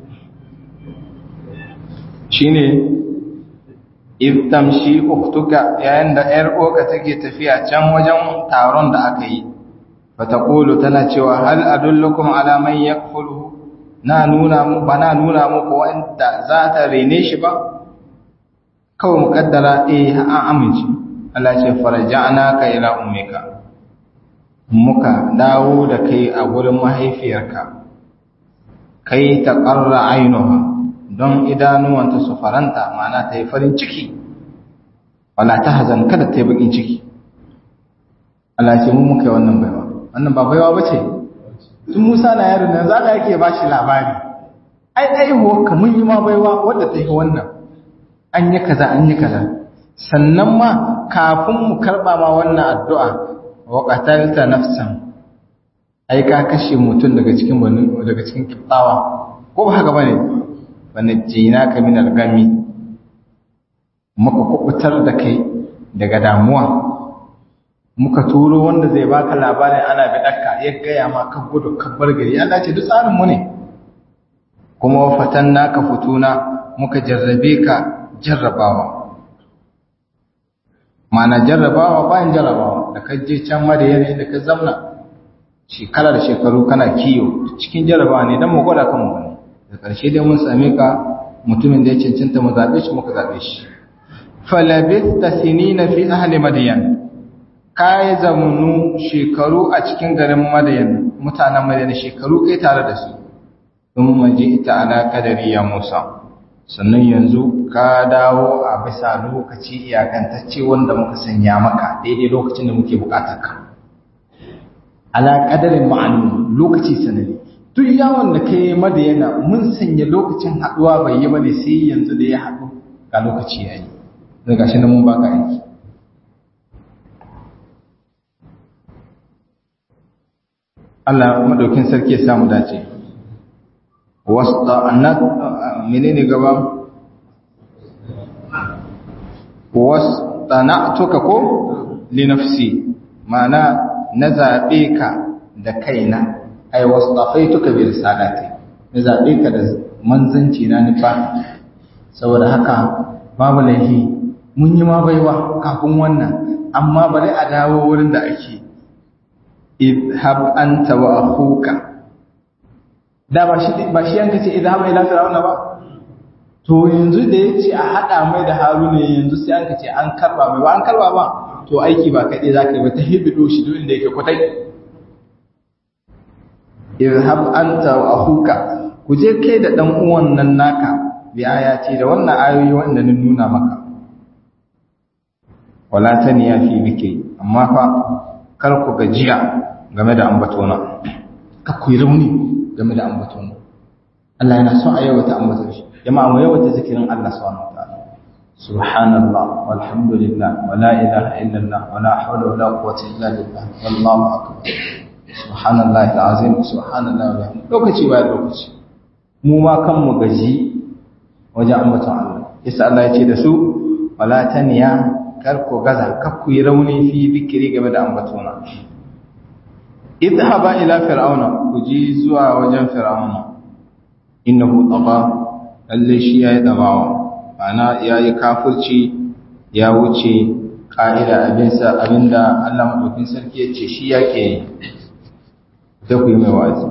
shine if tamshi uktuka yayin da ‘yar uwarka take tafiya can wajen taron da aka yi, bata ƙulu tana cewa hal adullukum alaman ya na nuna mu ba na nuna muku wanda za ta rene shi ba? Kawai muƙaddara eh an amince, Allah ce faraja'ana ka ila ummika. Muka dawo da kai a wurin mahaifiyarka, kai ta ƙarra ainiha. don idanuwanta su faranta mana ta yi farin ciki wala ta hazan kada ta yi bakin ciki Allah ce mun muka yi wannan baiwa wannan ba baiwa ba ce tun musa na yaro nan za ka yake ba shi labari ai aihuwa ka mun yi ma baiwa wadda ta yi wannan an yi kaza an yi kaza sannan ma kafin mu karba ma wannan addu'a wa qatalta nafsan ai ka kashe mutum daga cikin daga cikin kiftawa ko ba haka bane wanajjina ka min al-gami muka kubutar da kai daga damuwa muka turo wanda zai baka labarin ana bidakka ya gaya ma ka gudu ka bar gari Allah ce duk tsarin mu ne kuma fatanna ka futuna muka jarrabe ka jarrabawa mana jarrabawa bayan jarrabawa da ka je can madayana da ka zamna shekara da shekaru kana kiyo cikin jarrabawa ne dan mu gwada kanmu ne da ƙarshe dai mun same ka mutumin da ya cancanta mu zaɓe shi muka zaɓe shi falabista sinina fi ahli madayan ka yi zamanu shekaru a cikin garin madayan mutanen madayan shekaru kai tare da su don maji ita ala kadari ya musa sannan yanzu ka dawo a bisa lokaci iyakantacce wanda muka sanya maka daidai lokacin da muke bukatar ka ala kadarin ma'anu lokaci sanadi duk yawon da ka yi madayana mun sanya lokacin haɗuwa bai yi bane sai yanzu da ya haɗu ga lokaci ya yi zai gashi na mun baka aiki Allah madaukin sarki ya samu dace wasta annat menene gaba wastana'tuka ko li nafsi ma'ana na zabe ka da kaina ai wastafaituka bi risalati na zabe ka da manzanci na nufa saboda haka babu laifi mun yi ma baiwa kafin wannan amma bari a dawo wurin da ake idhab anta wa akhuka da ba shi ba shi yanka ce idhab ila fir'auna ba to yanzu da yace a hada mai da haruna yanzu sai an ce an karba mai ba an karba ba to aiki ba kaɗai za ka yi ba ta hibido shi duk inda yake kwatai irhab anta wa akhuka ku je kai da dan uwan nan naka bi ayati da wannan ayoyi wanda na nuna maka wala taniya fi bike amma fa kar ku gajiya game da ambatona ka ku yi rauni game da ambatona Allah yana son a yawata ambaton shi jama'a mu yawata zikirin Allah subhanahu wataala subhanallah walhamdulillah wala ilaha illallah wala hawla wala quwwata illa billah wallahu akbar subhanallah alazim subhanallah wa lokaci bayan lokaci mu ma kanmu gaji wajen ambaton Allah yasa Allah ya ce da su wala taniya kar ku gaza kar ku yi rauni fi bikiri game da ambatona idhaba ila fir'auna ku ji zuwa wajen fir'auna innahu taqa lalle shi yayi dabawa ana yayi kafirci ya wuce ka'ida abinsa abinda Allah madaukin sarki ya ce shi yake yi da ku yi mai wazi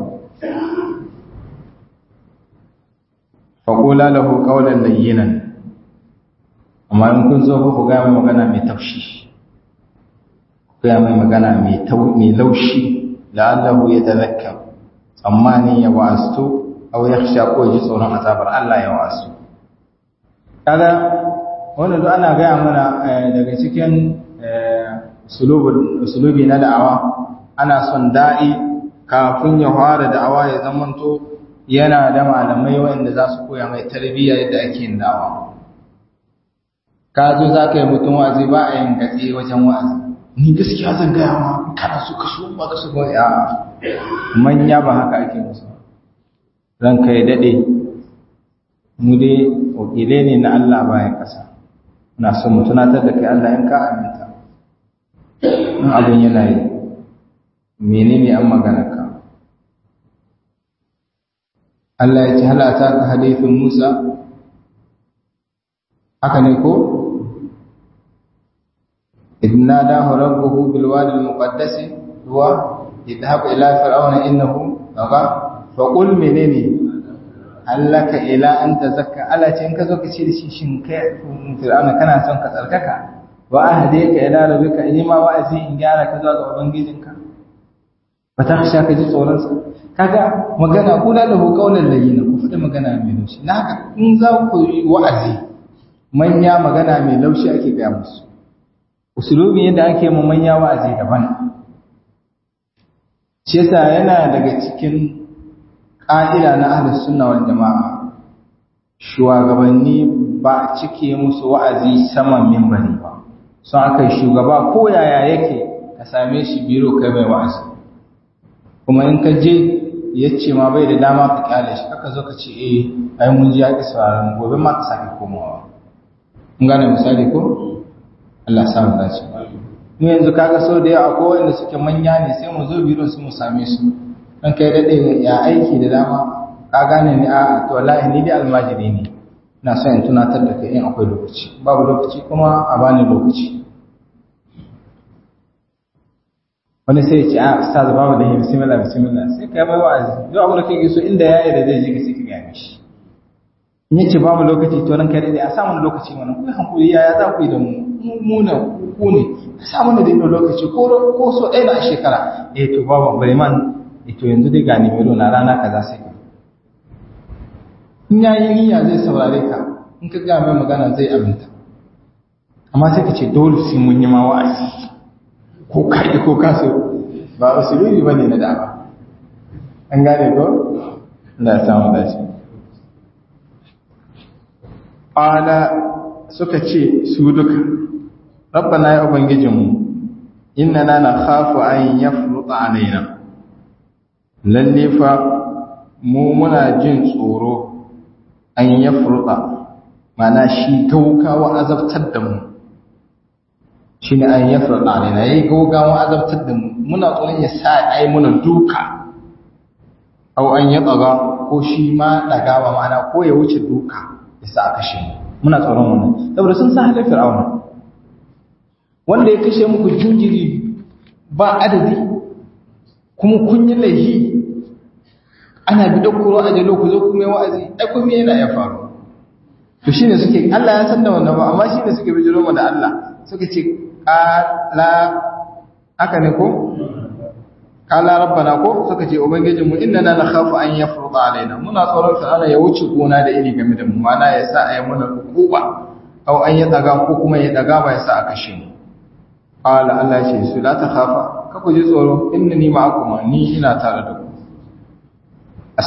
faƙula lahu ƙaunar layyinan amma in kun zo ku gaya mai magana mai taushi ku gaya mai magana mai laushi la'allahu ya tazakka tsammanin ya wasu au ya sha ko ji tsoron azabar Allah ya wasu kaga wanda duk ana gaya mana daga cikin usulubi na da'awa ana son da'i kafin ya fara da'awa ya zamanto yana da malamai wanda za su koya mai tarbiyya yadda ake yin da'awa ka zo za ka yi mutum wa'azi ba a yin gatse wajen wa'azi ni gaskiya zan gaya ma kana so ka so ba ka so ba ya manya ba haka ake musu ran kai dade mu dai wakilai ne na Allah bayan kasa muna so mu tunatar da kai Allah in ka aminta in abin yana yi menene an magana ka Allah ya ce halata ka hadithin Musa haka ne ko إذ ناداه ربه بالوادي المقدس هو اذهب إلى فرعون إنه طغى فقل منني هل لك إلى أن تزكى ألا تنك زوك شيء شين فرعون كان سنك تركك وأهديك إلى ربك إنما وأزي إن جعلك زوك وبنجيزك فتخشى كجي tsoronsa kaga magana kula da kaulan layyina ku fada magana mai laushi na haka in za ku yi wa'azi manya magana mai laushi ake gaya musu usulubin yadda ake mu manya wa'azi daban shi yasa yana daga cikin ƙa'ida na ahlus sunna wal jama'a shugabanni ba cike musu wa'azi saman minbari ba sun aka shugaba ko yaya yake ka same shi biro kai mai wa'azi kuma in ka je ya ce ma bai da dama ka kyale shi kaka zo ka ce eh ai mun ji ya ki sauraron gobe ma ka sake komawa mun gane misali ko Allah sa mu dace mu yanzu kaga sau da yawa ko wanda suke manya ne sai mu zo biro su mu same su dan kai dade ya aiki da dama ka gane ni a to wallahi ni dai almajiri ne ina so in tunatar da kai in akwai lokaci babu lokaci kuma a bani lokaci wani sai ya ce a ustaz babu da bismillah bismillah sai kai mai wa'azi yau abin da kake so inda yayi da zai ji ka sai ka ga mishi in yace babu lokaci to ran kai dai a samu lokaci mana ku hankuri yaya za ku yi da mu muna ku ne ka samu da dinga lokaci ko ko so ɗaya na shekara eh to babu bari man eh to yanzu dai ga ni melo na rana kaza sai ka in yayi niyya zai saurare ka in ka ga mai magana zai aminta amma sai ka ce dole sai mun yi ma wa'azi ko kai ko kaso ba usulubi bane na da'awa an gane ko Allah ya samu dace ala suka ce su duka rabbana ya ubangijinmu innana nakhafu an yafruta alaina lalle fa mu muna jin tsoro an yafruta mana shi gaugawa azabtar da mu shine an yafruta alaina yayi gaugawa azabtar da mu muna tsoron ya sa ai muna duka au an yatsaga ko shi ma dagawa mana ko ya wuce duka ya sa kashe mu muna tsoron wannan saboda sun san halin fir'auna wanda ya kashe muku jinjiri ba adadi kuma kun yi laifi ana bi dakkuro a jalo ku zo kuma yi wa'azi ai kuma yana ya faru to shine suke Allah ya san da wannan ba amma shine suke bijiro mu da Allah suka ce qala haka ne ko qala rabbana ko suka ce ubangijin mu innana nakhafu an yafruḍa alaina muna tsoron fir'auna ya wuce gona da iri game da mu mana ya sa ayi muna hukuma aw an ya daga ko kuma ya daga ba ya sa a kashe mu qala Allah ya ce su la takhafa ka ku ji tsoro innani ma'akum ni ina tare da ku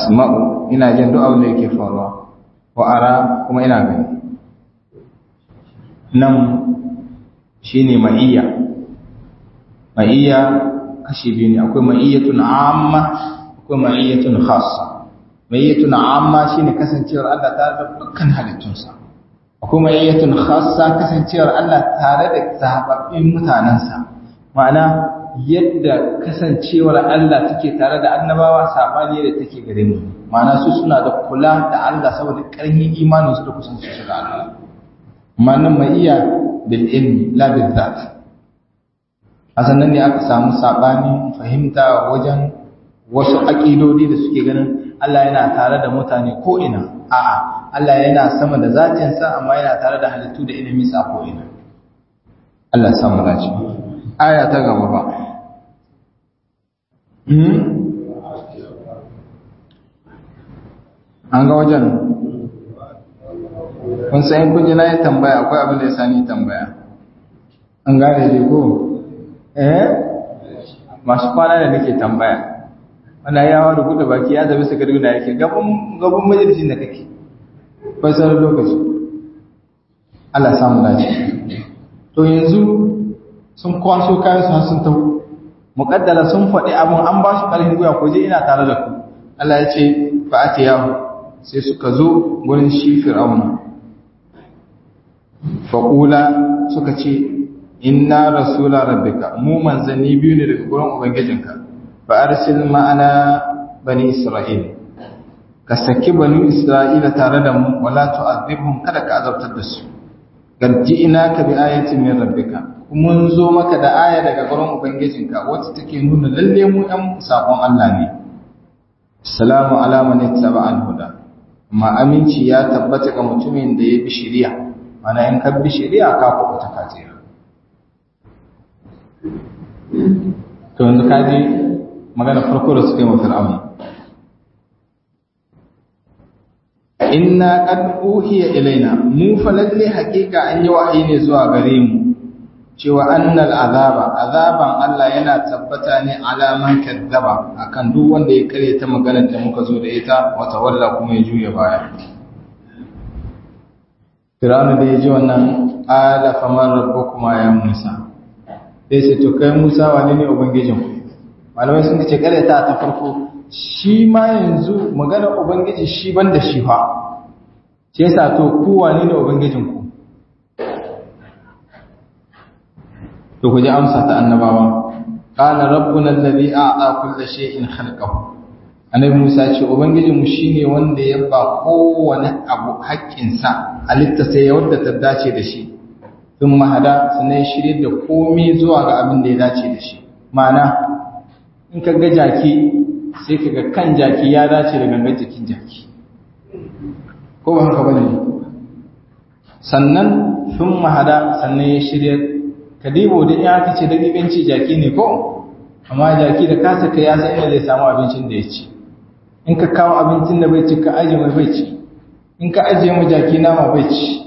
asma'u ina jin duk abin da yake faruwa wa ara kuma ina gani nan shine ma'iyya ma'iyya kashi biyu ne akwai ma'iyyatun amma akwai ma'iyyatun khassa ma'iyyatun amma shine kasancewar Allah tare da dukkan halittunsa akwai ma'iyyatun khassa kasancewar Allah tare da zababbin mutanansa ma'ana yadda kasancewar Allah take tare da annabawa sabani da take gare mu ma'ana su suna da kula da Allah saboda ƙarfin imanin su da kusanci su da Allah ma'anan ma'iyya bil ilmi la bil zat a sannan ne aka samu sabani fahimta wajen wasu aƙidodi da suke ganin Allah yana tare da mutane ko ina a'a Allah yana sama da zatinsa amma yana tare da halittu da ilimin sa ko ina Allah ya samu dace aya ta gaba ba an ga wajen kun san kun ji na yi tambaya akwai abin da ya sani tambaya an gane dai ko eh masu kwana da nake tambaya wanda ya wani gudu baki ya zabi su garguna yake gaban gaban majalisin da kake fasar lokaci Allah samu dace to yanzu sun kwaso kayan su sun taho muqaddara sun faɗi abun an ba su ƙarfin gwiwa ko je ina tare da ku Allah ya ce fa atiyahu sai suka zo gurin shi fir'auna faƙula suka ce inna rasula rabbika mu manzanni biyu ne daga gurin ubangijinka fa arsil ma'ana bani isra'il ka saki bani isra'ila tare da mu wala tu'adhibhum kada ka azabtar da su garji'ina ka bi ayatin min rabbika mun zo maka da aya daga gurin ubangijinka wacce take nuna lalle mu ɗan sakon Allah ne salamu ala man ittaba al-huda amma aminci ya tabbata ga mutumin da ya bi shari'a mana in ka bi shari'a ka kuɓuta ka tsira to yanzu ka ji magana farko da suka yi wa fir'auna inna qad uhiya ilaina mu fa lalle haƙiƙa an yi wahayi ne zuwa gare mu cewa annal azaba azaban Allah yana tabbata ne alaman kadzaba akan duk wanda ya kare ta maganar da muka zo da ita wata walla kuma ya juya baya Fir'auna da ya ji wannan ala faman rabbukuma ya Musa sai sai to kai Musa wane ne ubangijin ku malamai sun ce kare ta ta farko shi ma yanzu maganar ubangiji shi banda shi fa shi yasa to ku wane ne ubangijin ku to ku ji amsa ta annabawa qala rabbuna alladhi a'ta kulla shay'in khalqahu annabi Musa ce ubangijinmu shine wanda ya ba kowane abu haƙƙinsa halitta sai ya wadda ta dace da shi sun mahada sannan shirye da komai zuwa ga abin da ya dace da shi ma'ana in ka ga jaki sai ka ga kan jaki ya dace da gangan jikin jaki ko ba haka bane sannan sun mahada sannan ya shirye kadibo da ya aka ce da gibanci jaki ne ko amma jaki da kasa ka ya san inda zai samu abincin da ya ci in ka kawo abincin da bai ci ka aje mai bai ci in ka aje mu jaki nama bai ci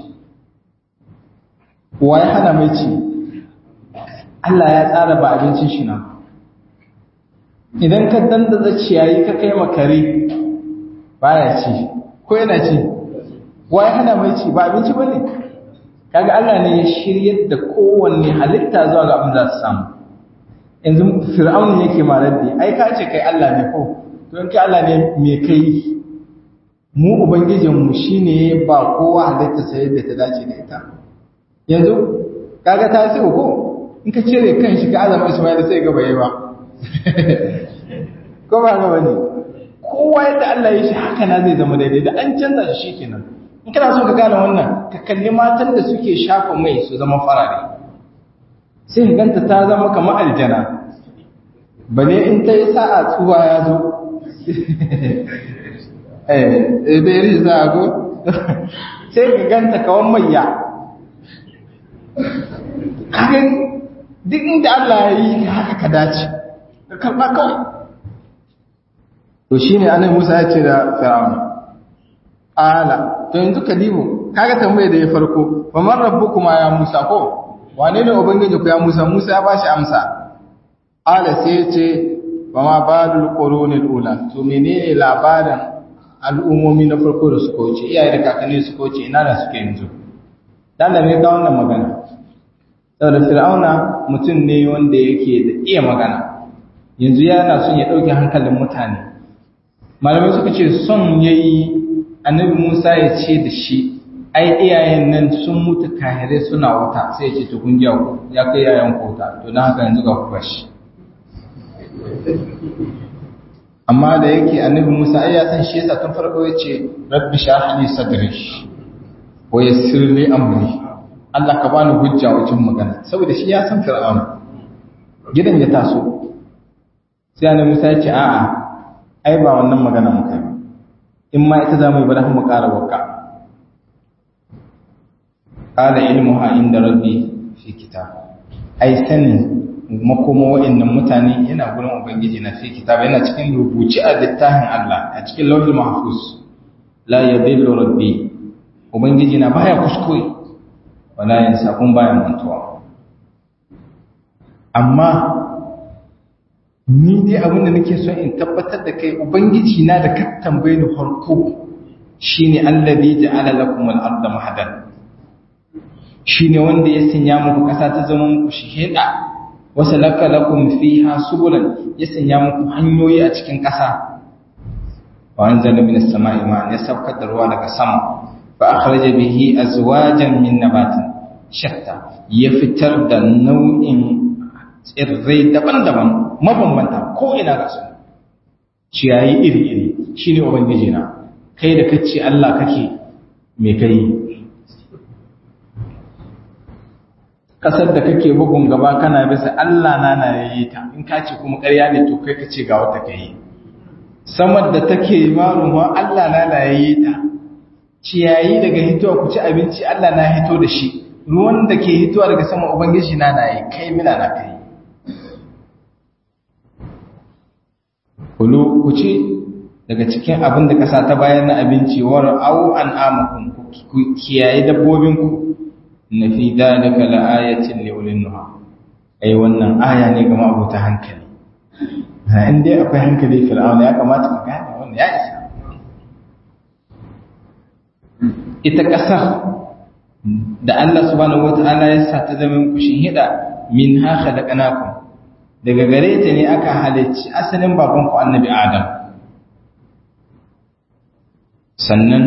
wa ya hana mai ci Allah ya tsara ba abincin shi na idan ka dandaza ciyayi ka kai makare baya ci ko yana ci wa ya hana mai ci ba abinci bane kaga Allah ne ya shiryar da kowanne halitta zuwa ga abin za su samu yanzu fir'auni yake maraddi ai ka ce kai Allah ne ko to in kai Allah ne me kai mu ubangijin mu shine ba kowa halitta sai da ta dace da ita yanzu kaga ta sai ko in ka cire kan shi ka azama Ismail sai ga bai ba ko ba ga bane kowa yadda Allah ya shi haka na zai zama daidai da an canza shi kenan in kana so ka gane wannan ka kalli matan da suke shafa mai su zama farare sai ka ganta ta zama kamar aljana bane in ta yi sa'a tsuwa ya zo eh da yi za a go sai ka ganta kawan mayya kagan duk inda Allah ya yi haka ka dace ka karɓa kawai to shine annabi Musa ya ce da Fir'auna ala to yanzu kadibu kaga tambaye da ya farko fa man rabbukuma ya Musa ko wane ne ubangiji ku ya Musa Musa ya bashi amsa ala sai ya ce ba ma balul qurunil ula to menene labarin al'ummomi na farko da suka wuce iyaye da kakanni suka wuce ina da suke yanzu dan da me ga wannan magana saboda fir'auna mutum ne wanda yake da iya magana yanzu yana son ya dauke hankalin mutane malamai suka ce son yayi annabi Musa ya ce da shi ai iyayen nan sun mutu kahire suna wuta sai ya ce to kun ji ya kai yayan ku wuta to dan haka yanzu ga ku bashi amma da yake annabi Musa ai ya san shi yasa tun farko yace rabbi shrah li sadri wa yassir li amri Allah ka bani hujja wajen magana saboda shi ya san fir'auna gidan ya taso sai annabi Musa ya ce a'a ai ba wannan magana muka yi in ma ita zamu yi ba mu ƙara wakka qala ilmuha inda rabbi fi kitab ai sanin makoma wa'annan mutane yana gurin ubangiji na fi kitab yana cikin rubuci a littafin Allah a cikin lawhul mahfuz la yadillu rabbi ubangiji na baya kuskure wala yansa kun baya mantuwa amma ni dai abin da nake so in tabbatar da kai ubangiji na da ka tambaye ni farko shine allazi ja'ala lakum al-ardha mahadan shine wanda ya sanya muku kasa ta zama muku shiheda wasalaka lakum fiha subulan ya sanya muku hanyoyi a cikin ƙasa wa anzala minas sama'i ma'an ya saukar da ruwa daga sama fa akhraja bihi azwajan min nabatin shatta ya fitar da nau'in tsirrai daban-daban mabambanta ko ina ga su ciyayi iri-iri shine ubangiji na kai da kace Allah kake me kai kasar da kake bugun gaba kana bisa Allah na na yayi ta in ka ce kuma ƙarya ne to kai ka ce ga wata kai samar da take maruwa Allah na na yayi ta ciyayi daga hitowa ku ci abinci Allah na hito da shi ruwan da ke hitowa daga sama ubangiji na na yi kai mina na kai kulu ku ci daga cikin abin da ƙasa ta bayar na abinci war au an amakun ku kiyaye dabbobinku na fi dalika la'ayatin liulin nuha ai wannan aya ne ga mabuta hankali in dai akwai hankali fir'auna ya kamata ka gane wannan ya isa ita ƙasa da Allah subhanahu wata'ala ya sa ta zama kushin hida min ha khalaqnakum daga gare ta ne aka halicci asalin babanku annabi Adam sannan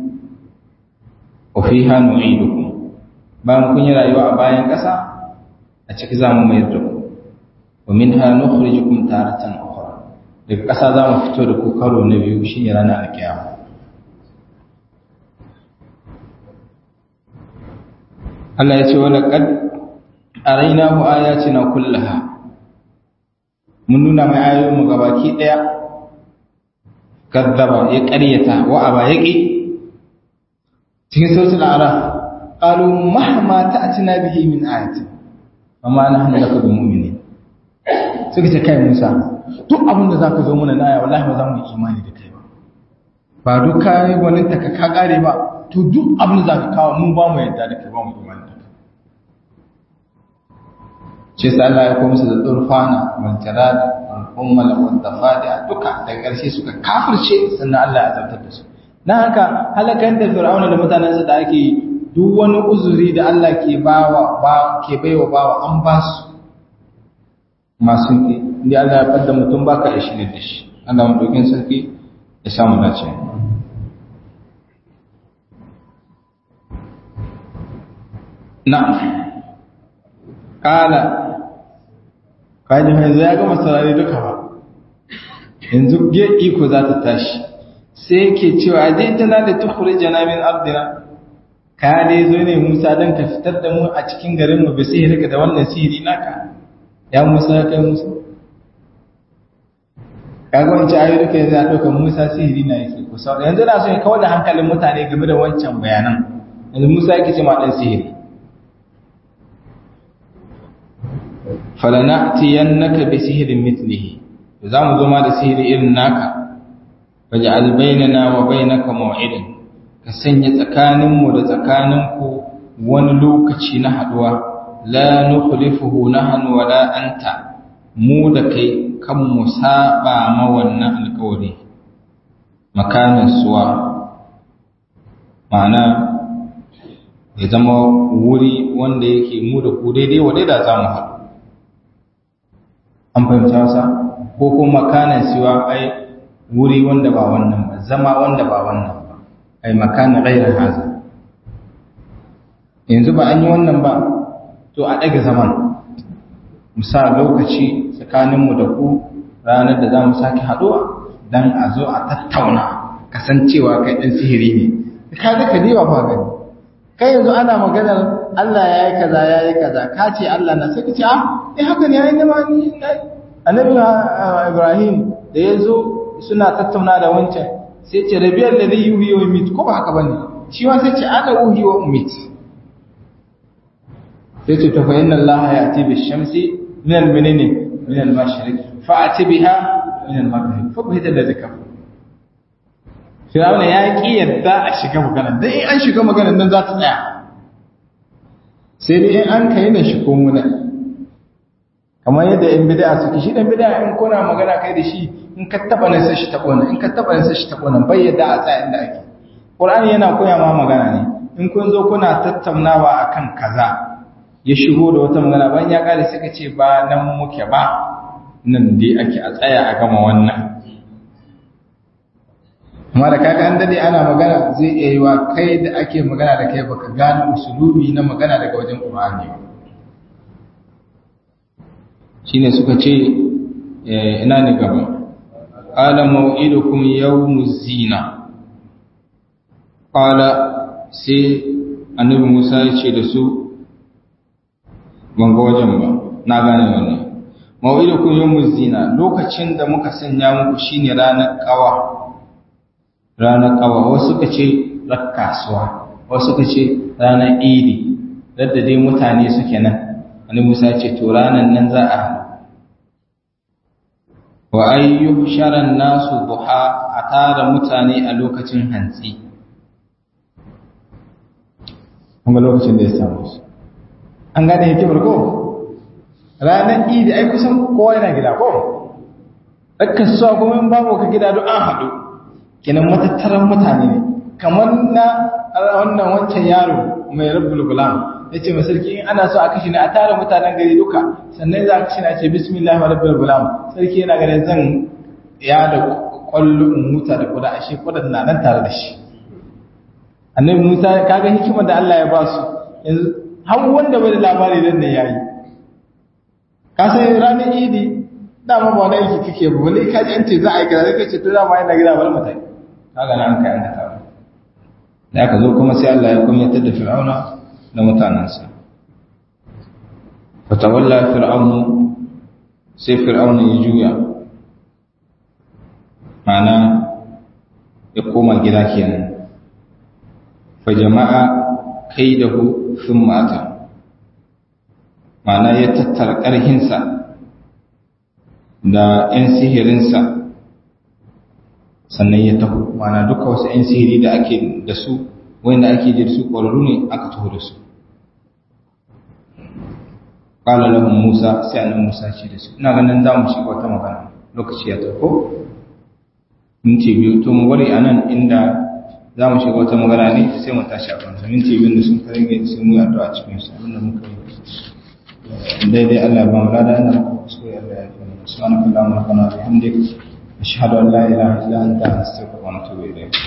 wa fiha nu'idukum bayan kun yi rayuwa a bayan ƙasa a ciki za mu mayar da ku wa min ha nukhrijukum taratan ukhra daga ƙasa za mu fito da ku karo na biyu shine ranar alkiyama Allah ya ce wa laqad arainahu ayatina kullaha mun nuna mai ayoyin mu gabaki daya kazzaba ya ƙaryata wa aba yaqi cikin suratul a'raf قالوا مهما تأتنا به من آية وما نحن لك بمؤمنين suka ce kai Musa duk abin da zaka zo mana na aya wallahi ba za mu yi imani da kai ba ba duk kai wani ta ka kare ba to duk abin da zaka kawo mun ba mu yadda da kai ba mu imani da kai ce sai Allah ya ko musu da turfana wal jarad wal ummal wal tafadi duka daga ƙarshe suka kafirce sannan Allah ya azabtar da su dan haka halakan da fir'auna da mutanensa da ake yi duk wani uzuri da Allah ke bawa ba ke baiwa bawa an ba su masu inda Allah ya fadda mutum baka da shi ne da shi Allah mu dokin sarki ya samu dace na kala kaji yanzu ya gama saurari duka ba yanzu ge iko za ta tashi sai yake cewa ajintana da tukhrijana min ardina ka dai zo ne Musa don ka fitar da mu a cikin garin mu bisa rika da wannan sihiri naka ya Musa kai Musa kaga wancan ayoyi duka yanzu a ɗaukar Musa sihiri na yake ku sau yanzu na so ya kawar da hankalin mutane game da wancan bayanan yanzu Musa yake ce ma ɗan sihiri falana'tiyannaka bi sihirin mithlihi za mu zo ma da sihiri irin naka waj'al bainana wa bainaka maw'idan ka sanya tsakaninmu da tsakaninku wani lokaci na haduwa la nukhlifuhu nahnu wala anta mu da kai kan mu saba ma wannan alƙawari makamin suwa ma'ana ya zama wuri wanda yake mu da ku daidai wa da za mu haɗu an fahimta wasa ko kuma makanan siwa ai wuri wanda ba wannan ba zama wanda ba wannan ba ai makanan ghairar haza yanzu ba an yi wannan ba to a ɗaga zaman musa lokaci tsakaninmu da ku ranar da za mu sake haɗuwa don a zo a tattauna kasancewa kai ɗan sihiri ne ka ga ka diba fa gani kai yanzu ana maganar Allah ya yi kaza ya yi kaza ka ce Allah na sai ka ce ah eh haka ne ya yi nema ni annabi Ibrahim da ya zo suna tattauna da wancan sai ce rabiyar da zai yi wuyi wa mit ko ba haka bane shi ma sai ce ana wuyi wa mit sai ce tafa inna Allah ya ati bi shamsi min al menene min al mashriq fa ati biha min al maghrib fa bi da zakka Firawuna ya ki yadda a shiga magana dan in an shiga magana nan za ta tsaya sai dai in an kai da shi ko muna kamar yadda in bid'a suke shi dan bid'a in kuna magana kai da shi in ka taba nan sai shi tabo nan in ka taba nan sai shi tabo nan bai yadda a tsaya inda ake Qur'ani yana koya ma magana ne in kun zo kuna tattaunawa akan kaza ya shigo da wata magana bayan ya kare suka ce ba nan muke ba nan dai ake a tsaya a gama wannan amma da kaga an dade ana magana zai iya yi wa kai da ake magana da kai baka gane usulubi na magana daga wajen Qur'ani ba shine suka ce ina ne gaba qala maw'idukum yawmuz zina qala sai annabi Musa ya ce da su ban ga wajen ba na gane wannan maw'idukum yawmuz zina lokacin da muka sanya muku shine ranar kawa ranar kawa wasu suka ce ran kasuwa wasu suka ce ranar idi dadda dai mutane suke nan annabi Musa ya ce to ranar nan za a wa ayyu sharan nasu duha a tara mutane a lokacin hantsi kuma lokacin da ya samu su an gane hikimar ko ranar idi ai kusan kowa yana gida ko ɗaukar suwa kuma in babu ka gida duk an haɗu kinan matattaran mutane ne kamar na wannan wancan yaro mai rabbul gulam ya ce sarki in ana so a kashe ne a tara mutanen gari duka sannan za a kashe na ce bismillah wa rabbul gulam sarki yana ganin zan ya da kwallo in muta da kuda ashe kudan na nan tare da shi annabi musa kaga hikimar da Allah ya ba su yanzu har wanda bai da labari dan ne yayi ka san ranar idi dama ba wani aiki kake ba wani ka ji an ce za a yi kaza kai ce to dama yana gida bar mutai kaga nan kai an ka tawo da aka zo kuma sai Allah ya kunyatar da fir'auna da mutanansa fatawalla fir'aunu sai fir'auna ya juya mana ya koma gida kenan fa jama'a kaidahu thumma ata mana ya tattara ƙarhinsa da 'yan sihirinsa sannan ya taho mana duka wasu 'yan sihiri da ake da su wanda ake ji da su ƙwararru ne aka taho da su ƙala lahun musa sai annan musa ce da su ina ganin za mu shiga wata magana lokaci ya taho minti biyu to mu bari a nan inda za mu shiga wata magana ne sai mu tashi a kansa minti biyu da sun kare sai mu yi addu'a cikin su abinda muka yi daidai Allah ya ba mu lada inda muka kuskure Allah ya fi سبحانك اللهم ربنا وبحمدك أشهد أن لا إله إلا أنت أستغفرك وأتوب إليك